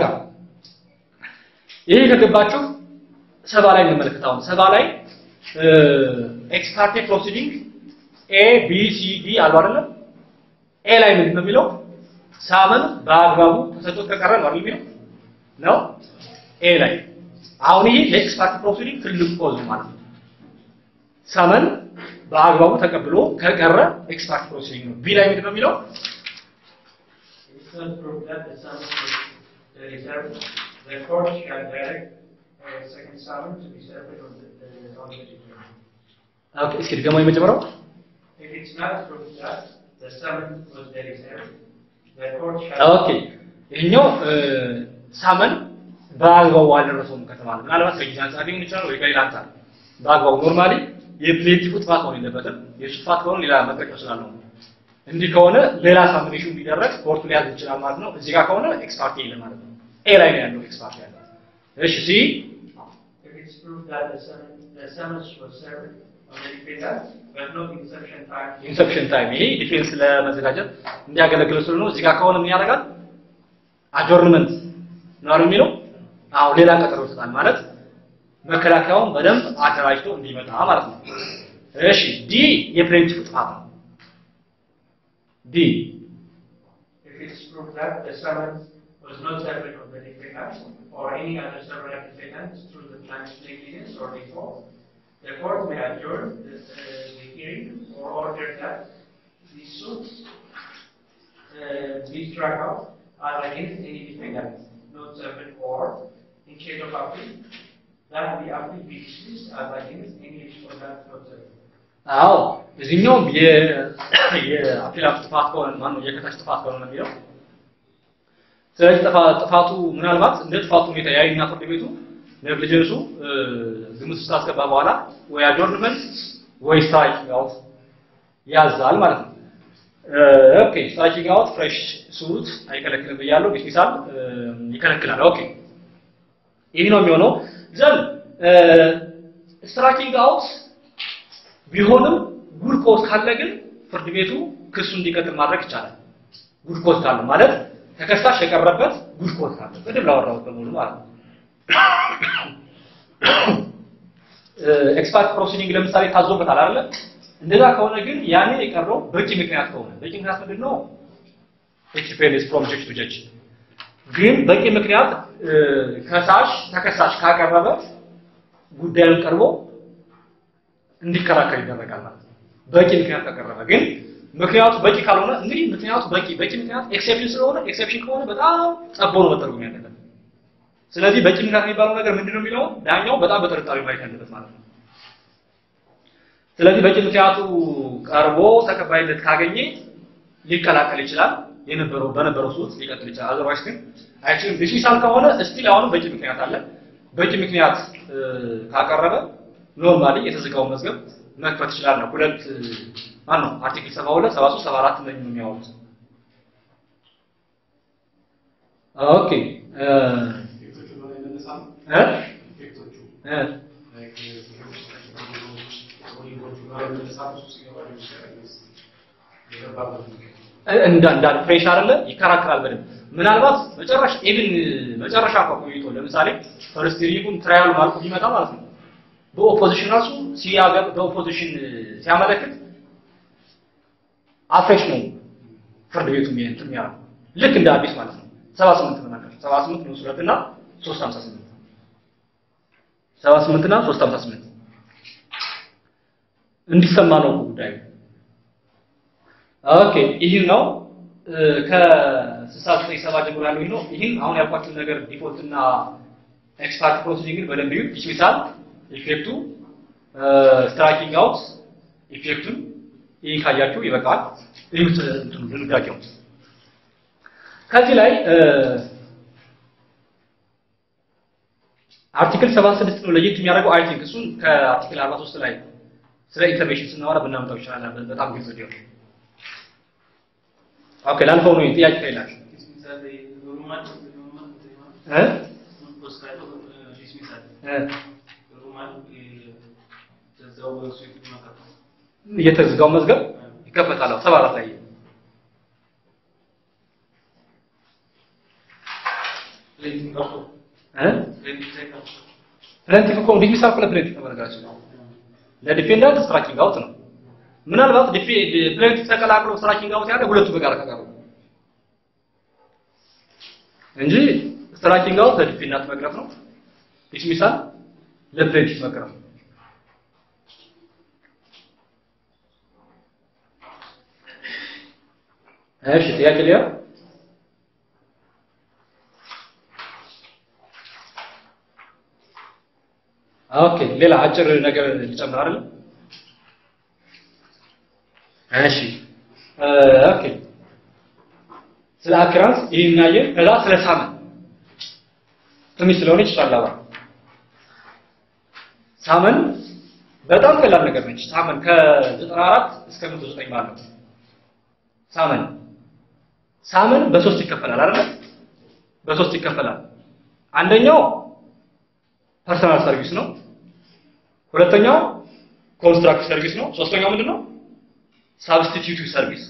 ይሄ ከገባችሁ ሰባ ላይ እንመለከታውን ሰባ ላይ ኤክስፓርቴ ፕሮሲዲንግ ኤ ቢ ሲ ዲ አሉ አይደለም ኤ ላይ ምንድን ነው የሚለው ሳመን በአግባቡ ተሰጥቶት ከቀረ ነው አይደል የሚለው ነው ኤ ላይ አሁን ይሄ ለኤክስፓርት ፕሮሲዲንግ ትልቅ ኮዝ ማለት ነው ሳመን በአግባቡ ተቀብሎ ከቀረ ኤክስፓርት ፕሮሲዲንግ ነው ቢ ላይ ምንድን ነው የሚለው It's not proved that the summons was the reserve. The court shall direct a second summons to be served on the, the, on the declarant. ኦኬ እስኪ ደግሞ የመጀመሪያው If it's not proved that the summons was the reserve, the court shall. ኦኬ ይሄኛው ሳመን በአግባቡ አልደረሰውም ከተባለ ምናልባት ከጊዜ አንጻር ሊሆን ይችላል ወይ ከሌላ አንጻር በአግባቡ ኖርማሊ የፕሌቲፉ ጥፋት መሆን የለበትም። የእሱ ጥፋት ከሆነ ሌላ መጠቀም ስላለው ነው። እንዲህ ከሆነ ሌላ ሳሚኔሽን ቢደረግ ኮርቱ ሊያዝ ይችላል ማለት ነው። እዚህ ጋር ከሆነ ኤክስፓርት የለም ማለት ነው። ኤ ላይ ነው ያለው ኤክስፓርት ያለው። እሺ ሲ If it's proved that the summons, the summons was served on the defendant, but no inception time. ኢንሰፕሽን ታይም ይሄ ዲፌንስ ለመዘጋጀት እንዲያገለግል ስሉ ነው። እዚህ ጋር ከሆነ ምን ያደርጋል? አጆርንመንት ነው አይደል የሚለው? አዎ ሌላ ቀጠሮ ይሰጣል ማለት መከላከያውን በደንብ አደራጅቶ እንዲመጣ ማለት ነው። እሺ ዲ የፕሌንቲፉ ጥፋት ነው። ዲ If it's proved that the summons was not served on the defendant or any other several defendant through the plaintiff's negligence or default, the court may adjourn the, uh, the hearing or order that the suit uh, be struck out as against any defendant not served or, in case of appeal, that the appeal be dismissed as against any respondent not served. አዎ እዚህኛውም የአፒላፍ ጥፋት ከሆነ ማነው የከታች ጥፋት ከሆነ ነው የሚለው። ስለዚህ ጥፋ- ጥፋቱ ምናልባት እንደ ጥፋቱ ሁኔታ ያይና ፍርድ ቤቱ ኔግሊጀንሱ ግምት ውስጥ ካስገባ በኋላ ወይ አጆርንመንት ወይ ስትራይኪንግ አውት ያዛል ማለት ነው። ኦኬ ስትራይኪንግ አውት ፍሬሽ ሱት አይከለክልም ብያለሁ። ዲስሚሳል ይከለክላል። ኦኬ ይህ ነው የሚሆነው። ዘን ስትራይኪንግ አውት ቢሆንም ጉድ ኮዝ ካለ ግን ፍርድ ቤቱ ክሱ እንዲቀጥል ማድረግ ይቻላል። ጉድ ኮዝ ካለ ማለት ተከሳሽ የቀረበት ጉድ ኮዝ ካለ ቅድም ላወራሁት በሙሉ ማለት ነው። ኤክስፐርት ፕሮሲዲንግ ለምሳሌ ታዞበታል አይደለ? እንደዛ ከሆነ ግን ያኔ የቀረው በቂ ምክንያት ከሆነ በቂ ምክንያት ምንድን ነው? ኤክስፔሪንስ ፍሮም ጀጅ ቱ ጀጅ ግን በቂ ምክንያት ከሳሽ ተከሳሽ ካቀረበ ጉዳዩን ቀርቦ እንዲከራከር ይደረጋል ማለት ነው። በቂ ምክንያት ካቀረበ ግን ምክንያቱ በቂ ካልሆነ እንግዲህ ምክንያቱ በቂ በቂ ምክንያት ኤክሴፕሽን ስለሆነ ኤክሴፕሽን ከሆነ በጣም ጠቦ ነው መተርጎም ያለበት። ስለዚህ በቂ ምክንያት የሚባለው ነገር ምንድን ነው የሚለው ዳኛው በጣም በጥርጣሬ ማየት ያለበት ማለት ነው። ስለዚህ በቂ ምክንያቱ ቀርቦ ተቀባይነት ካገኘ ሊከላከል ይችላል። የነበረው በነበረው ሱት ሊቀጥል ይችላል። አዘርዋይስ ግን አይችልም። ዲስሚሳል ከሆነ እስቲል አሁንም በቂ ምክንያት አለ። በቂ ምክንያት እ፣ ካቀረበ ኖርማሊ የተዘጋው መዝገብ መክፈት ይችላል ነው። ሁለት ማን ነው አርቲክል 72 73 74 ነው የሚያወሩት። ኦኬ እ ኢፌክቶቹ በላይ መነሳ ነው። እ ኢፌክቶቹ እ ላይክ ኦሊጎቹ በላይ መነሳ ነው። እሱ ሲገባ ሊሆን ይችላል ወይስ የገባበት ምክንያት? እንዳ እንዳል ፍሬሽ አይደለ ይከራከራል በደንብ ምናልባት መጨረሻ ኢቭን መጨረሻ እንኳን ቆይቶ ለምሳሌ ፈርስት ሪጉን ትራያሉ ማልኩ ቢመጣ ማለት ነው በኦፖዚሽን ራሱ ሲያገብ በኦፖዚሽን ሲያመለክት አፍሬሽ ነው ፍርድ ቤቱ እንትን የሚያደርገው ልክ እንደ አዲስ ማለት ነው 78 ነው ነገር 78 ነው ሁለት እና 358 78 እና 358 እንዲሰማ ነው ጉዳዩ ኦኬ ይህን ነው ከ69 ሰባ ጀምሮ ያለው ይህ ነው። ይህን አሁን ያልኳችሁን ነገር ዲፎልት እና ኤክስፓርት ፕሮሲዲንግን በደንብ ይዩት። ዲስሚሳል ኢፌክቱ፣ ስትራይኪንግ አውት ኢፌክቱን ይህን ካያችሁ ይበቃል። ይሁት እንትኑ ድንጋጌው ከዚህ ላይ አርቲክል 76 ነው ለየት የሚያደርገው አይ ቲንክ እሱን ከአርቲክል 43 ላይ ስለ ኢንተርቬንሽን ስናወራ ብናመጣው ይችላል። በጣም ግልጽ እንዲሆን ኦኬ ላልፈው ነው ጥያቄ ከሌላችሁ እ እ የተዘጋው መዝገብ ይከፈታል። አዎ ሰባ አራት ላይ እ ፕሌንቲፍ እኮ ዲስሚስ አልኩ ለፕሌንቲፍ ነው በነገራችን ነው ለዲፌንዳንት ስትራይኪንግ አውት ነው። ምናልባት ፕሌንቲፍ ተቀላቅሎ ስትራይኪንግ አውት ያለ ሁለቱ በጋራ ከቀሩ እንጂ ስትራይኪንግ አውት ለዲፌንዳንት መቅረፍ ነው። ዲስሚሳል ለፕሌንቲፍ መቅረፍ ነው። እሺ ጥያቄ ሊያ ኦኬ ሌላ አጭር ነገር ልጨምር አይደል? እሺ ኦኬ ስለ አክራንስ ይሄን እናየን። ከዛ ስለ ሳመን ትንሽ ስለሆነች ይቻላል። ሳመን በጣም ቀላል ነገር ነች። ሳመን ከ94 እስከ 109 ባለው ሳመን ሳመን በሶስት ይከፈላል አይደል? በሶስት ይከፈላል። አንደኛው ፐርሰናል ሰርቪስ ነው። ሁለተኛው ኮንስትራክት ሰርቪስ ነው። ሶስተኛው ምንድን ነው? ሳብስቲቲዩቲቭ ሰርቪስ።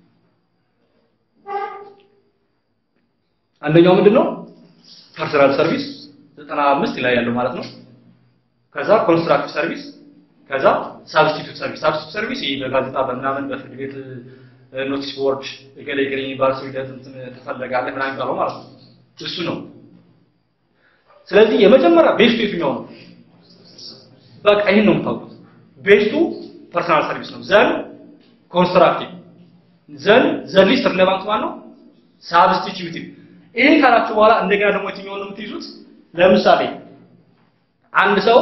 አንደኛው ምንድን ነው? ፐርሰናል ሰርቪስ 95 ላይ ያለው ማለት ነው። ከዛ ኮንስትራክቲቭ ሰርቪስ፣ ከዛ ሳብስቲቲዩት ሰርቪስ። ሳብስቲቲዩት ሰርቪስ ይሄ በጋዜጣ በምናምን በፍርድ ቤት ኖቲስ ቦርድ እገሌ እገሌ የሚባል ሰው ሂደት እንትን ትፈለጋለህ ምናምን የሚባለው ማለት ነው። እሱ ነው። ስለዚህ የመጀመሪያ ቤስቱ የትኛው ነው? በቃ ይህን ነው የምታውቁት። ቤስቱ ፐርሰናል ሰርቪስ ነው። ዘን ኮንስትራክቲቭ፣ ዘን ዘን ሊስት ሪሌቫንት ማለት ነው ሳብስቲቲዩቲቭ። ይሄን ካላችሁ በኋላ እንደገና ደግሞ የትኛውን ነው የምትይዙት? ለምሳሌ አንድ ሰው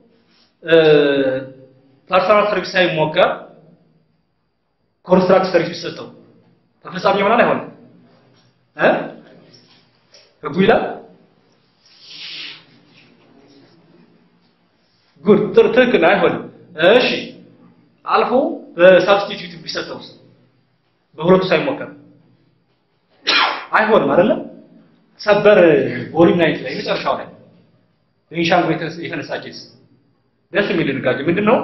ፐርሰናል ሰርቪስ ሳይሞከር ኮንስትራክት ሰርቪስ ቢሰጠው ተፈጻሚ ይሆናል አይሆንም? እ ህጉ ይላል ጉድ ትክክል አይሆንም። እሺ አልፎ በሳብስቲቲዩት ቢሰጠውስ በሁለቱ ሳይሞከር አይሆንም አይደለም? ሰበር ቦሊም ናይት ላይ መጨረሻው ላይ ቤንሻንጉል የተነሳ ኬስ ደስ የሚል ድንጋጌ ምንድን ነው?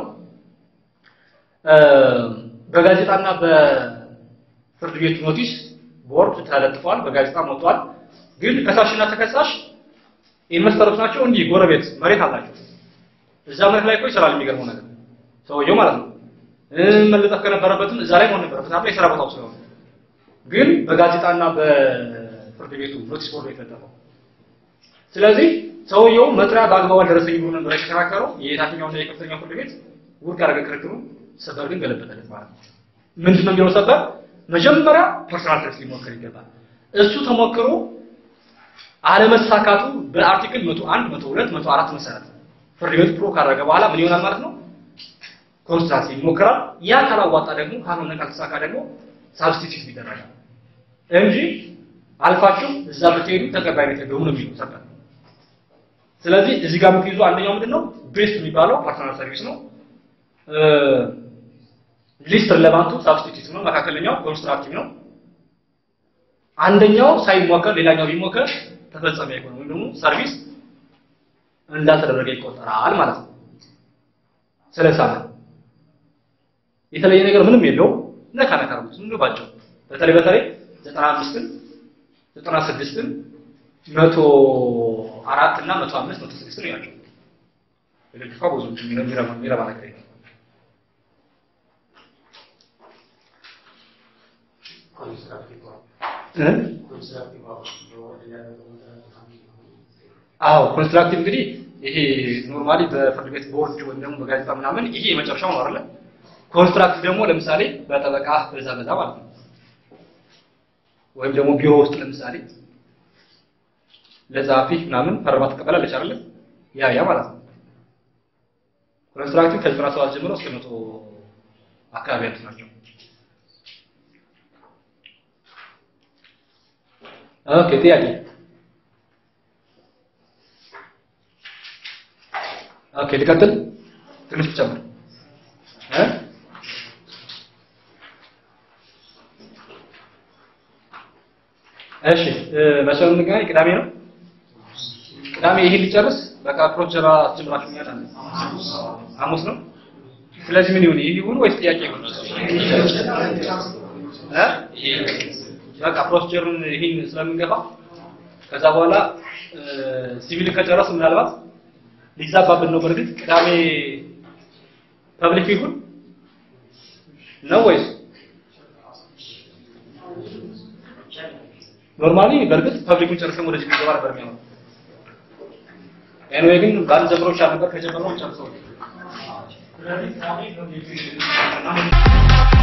በጋዜጣና በፍርድ ቤት ኖቲስ ቦርድ ተለጥፏል፣ በጋዜጣ ወጥቷል። ግን ከሳሽና ተከሳሽ ኢንቨስተሮች ናቸው። እንዲህ ጎረቤት መሬት አላቸው። እዛ መሬት ላይ እኮ ይሰራል። የሚገርመው ነገር ሰውየው ማለት ነው መለጠፍ ከነበረበትም እዛ ላይ መሆን ነበረበት አለ የስራ ቦታው ስለሆነ ግን በጋዜጣና በፍርድ ቤቱ ኖቲስ ቦርድ የተለጠፈው። ስለዚህ ሰውየው መጥሪያ በአግባቡ አልደረሰኝም ብሎ ነበር የተከራከረው። የታችኛውና የከፍተኛው ፍርድ ቤት ውድቅ ያደረገ ክርክሩ። ሰበር ግን ገለበጠለት ማለት ነው። ምንድን ነው የሚለው ሰበር? መጀመሪያ ፐርሰናል ሰርቪስ ሊሞክር ይገባል። እሱ ተሞክሮ አለመሳካቱ በአርቲክል 101፣ 102፣ 104 መሰረት ፍርድ ቤቱ ፕሮ ካደረገ በኋላ ምን ይሆናል ማለት ነው? ኮንስትራክት ይሞክራል። ያ ካላዋጣ ደግሞ ካልሆነ ካልተሳካ ደግሞ ሳብስቲቲዩት ይደረጋል እንጂ አልፋችሁ እዛ ብትሄዱ ተቀባይነት የለውም ነው የሚለው ሰበር። ስለዚህ እዚህ ጋር የምትይዙ አንደኛው ምንድን ነው ቤስት የሚባለው ፐርሰናል ሰርቪስ ነው። ሊስት ሪሌቫንቱ ሳብስቲቲዩት ነው። መካከለኛው ኮንስትራክቲቭ ነው። አንደኛው ሳይሞከር ሌላኛው ቢሞከር ተፈጻሚ አይሆንም ወይም ደግሞ ሰርቪስ እንዳልተደረገ ይቆጠራል ማለት ነው። ስለሳለ የተለየ ነገር ምንም የለው። ነካ ነካ አድርጉት ዝም ብሎ ባጭሩ። በተለይ በተለይ 95ን 96ን መቶ አራት እና መቶ አምስት መቶ ስድስት ነው ያለው። ልጅቷ ብዙ የሚረባ የሚረባ ነገር የለም። አዎ ኮንስትራክቲቭ እንግዲህ ይሄ ኖርማሊ በፍርድ ቤት ቦርድ ወይም ደግሞ በጋዜጣ ምናምን ይሄ የመጨረሻው ነው አይደለ? ኮንስትራክቲቭ ደግሞ ለምሳሌ በጠበቃ በዛ በዛ ማለት ነው። ወይም ደግሞ ቢሮ ውስጥ ለምሳሌ ለጸሐፊ ምናምን ፈርማ ትቀበላለች አይደለ? ያ ያ ማለት ነው። ኮንስትራክቲቭ ከዘጠና ሰባት ጀምሮ እስከ መቶ አካባቢ ያሉት ናቸው። ኦኬ ጥያቄ ኦኬ ልቀጥል ትንሽ ጨምር እ እሺ መቼ ነው የምንገናኝ? ቅዳሜ ነው። ቅዳሜ ይሄን ሊጨርስ በቃ ፕሮጀራ አስጀምራችሁኛል አለ። ሐሙስ ነው። ስለዚህ ምን ይሁን? ይህ ይሁን ወይስ ጥያቄ ይሁን? እ በቃ ፕሮሲጀሩን ይሄን ስለምንገፋ ከዛ በኋላ ሲቪል ከጨረስ ምናልባት ሊዛባብን ነው። በእርግጥ ቅዳሜ ፐብሊክ ይሁን ነው ወይስ ኖርማሊ? በእርግጥ ፐብሊኩን ጨርሰን ወደዚህ ገባ ነበር የሚሆነው። ኤንዌይ ግን ባል ጀምሮች ነበር ከጀመረው ጨርሰው ስለዚህ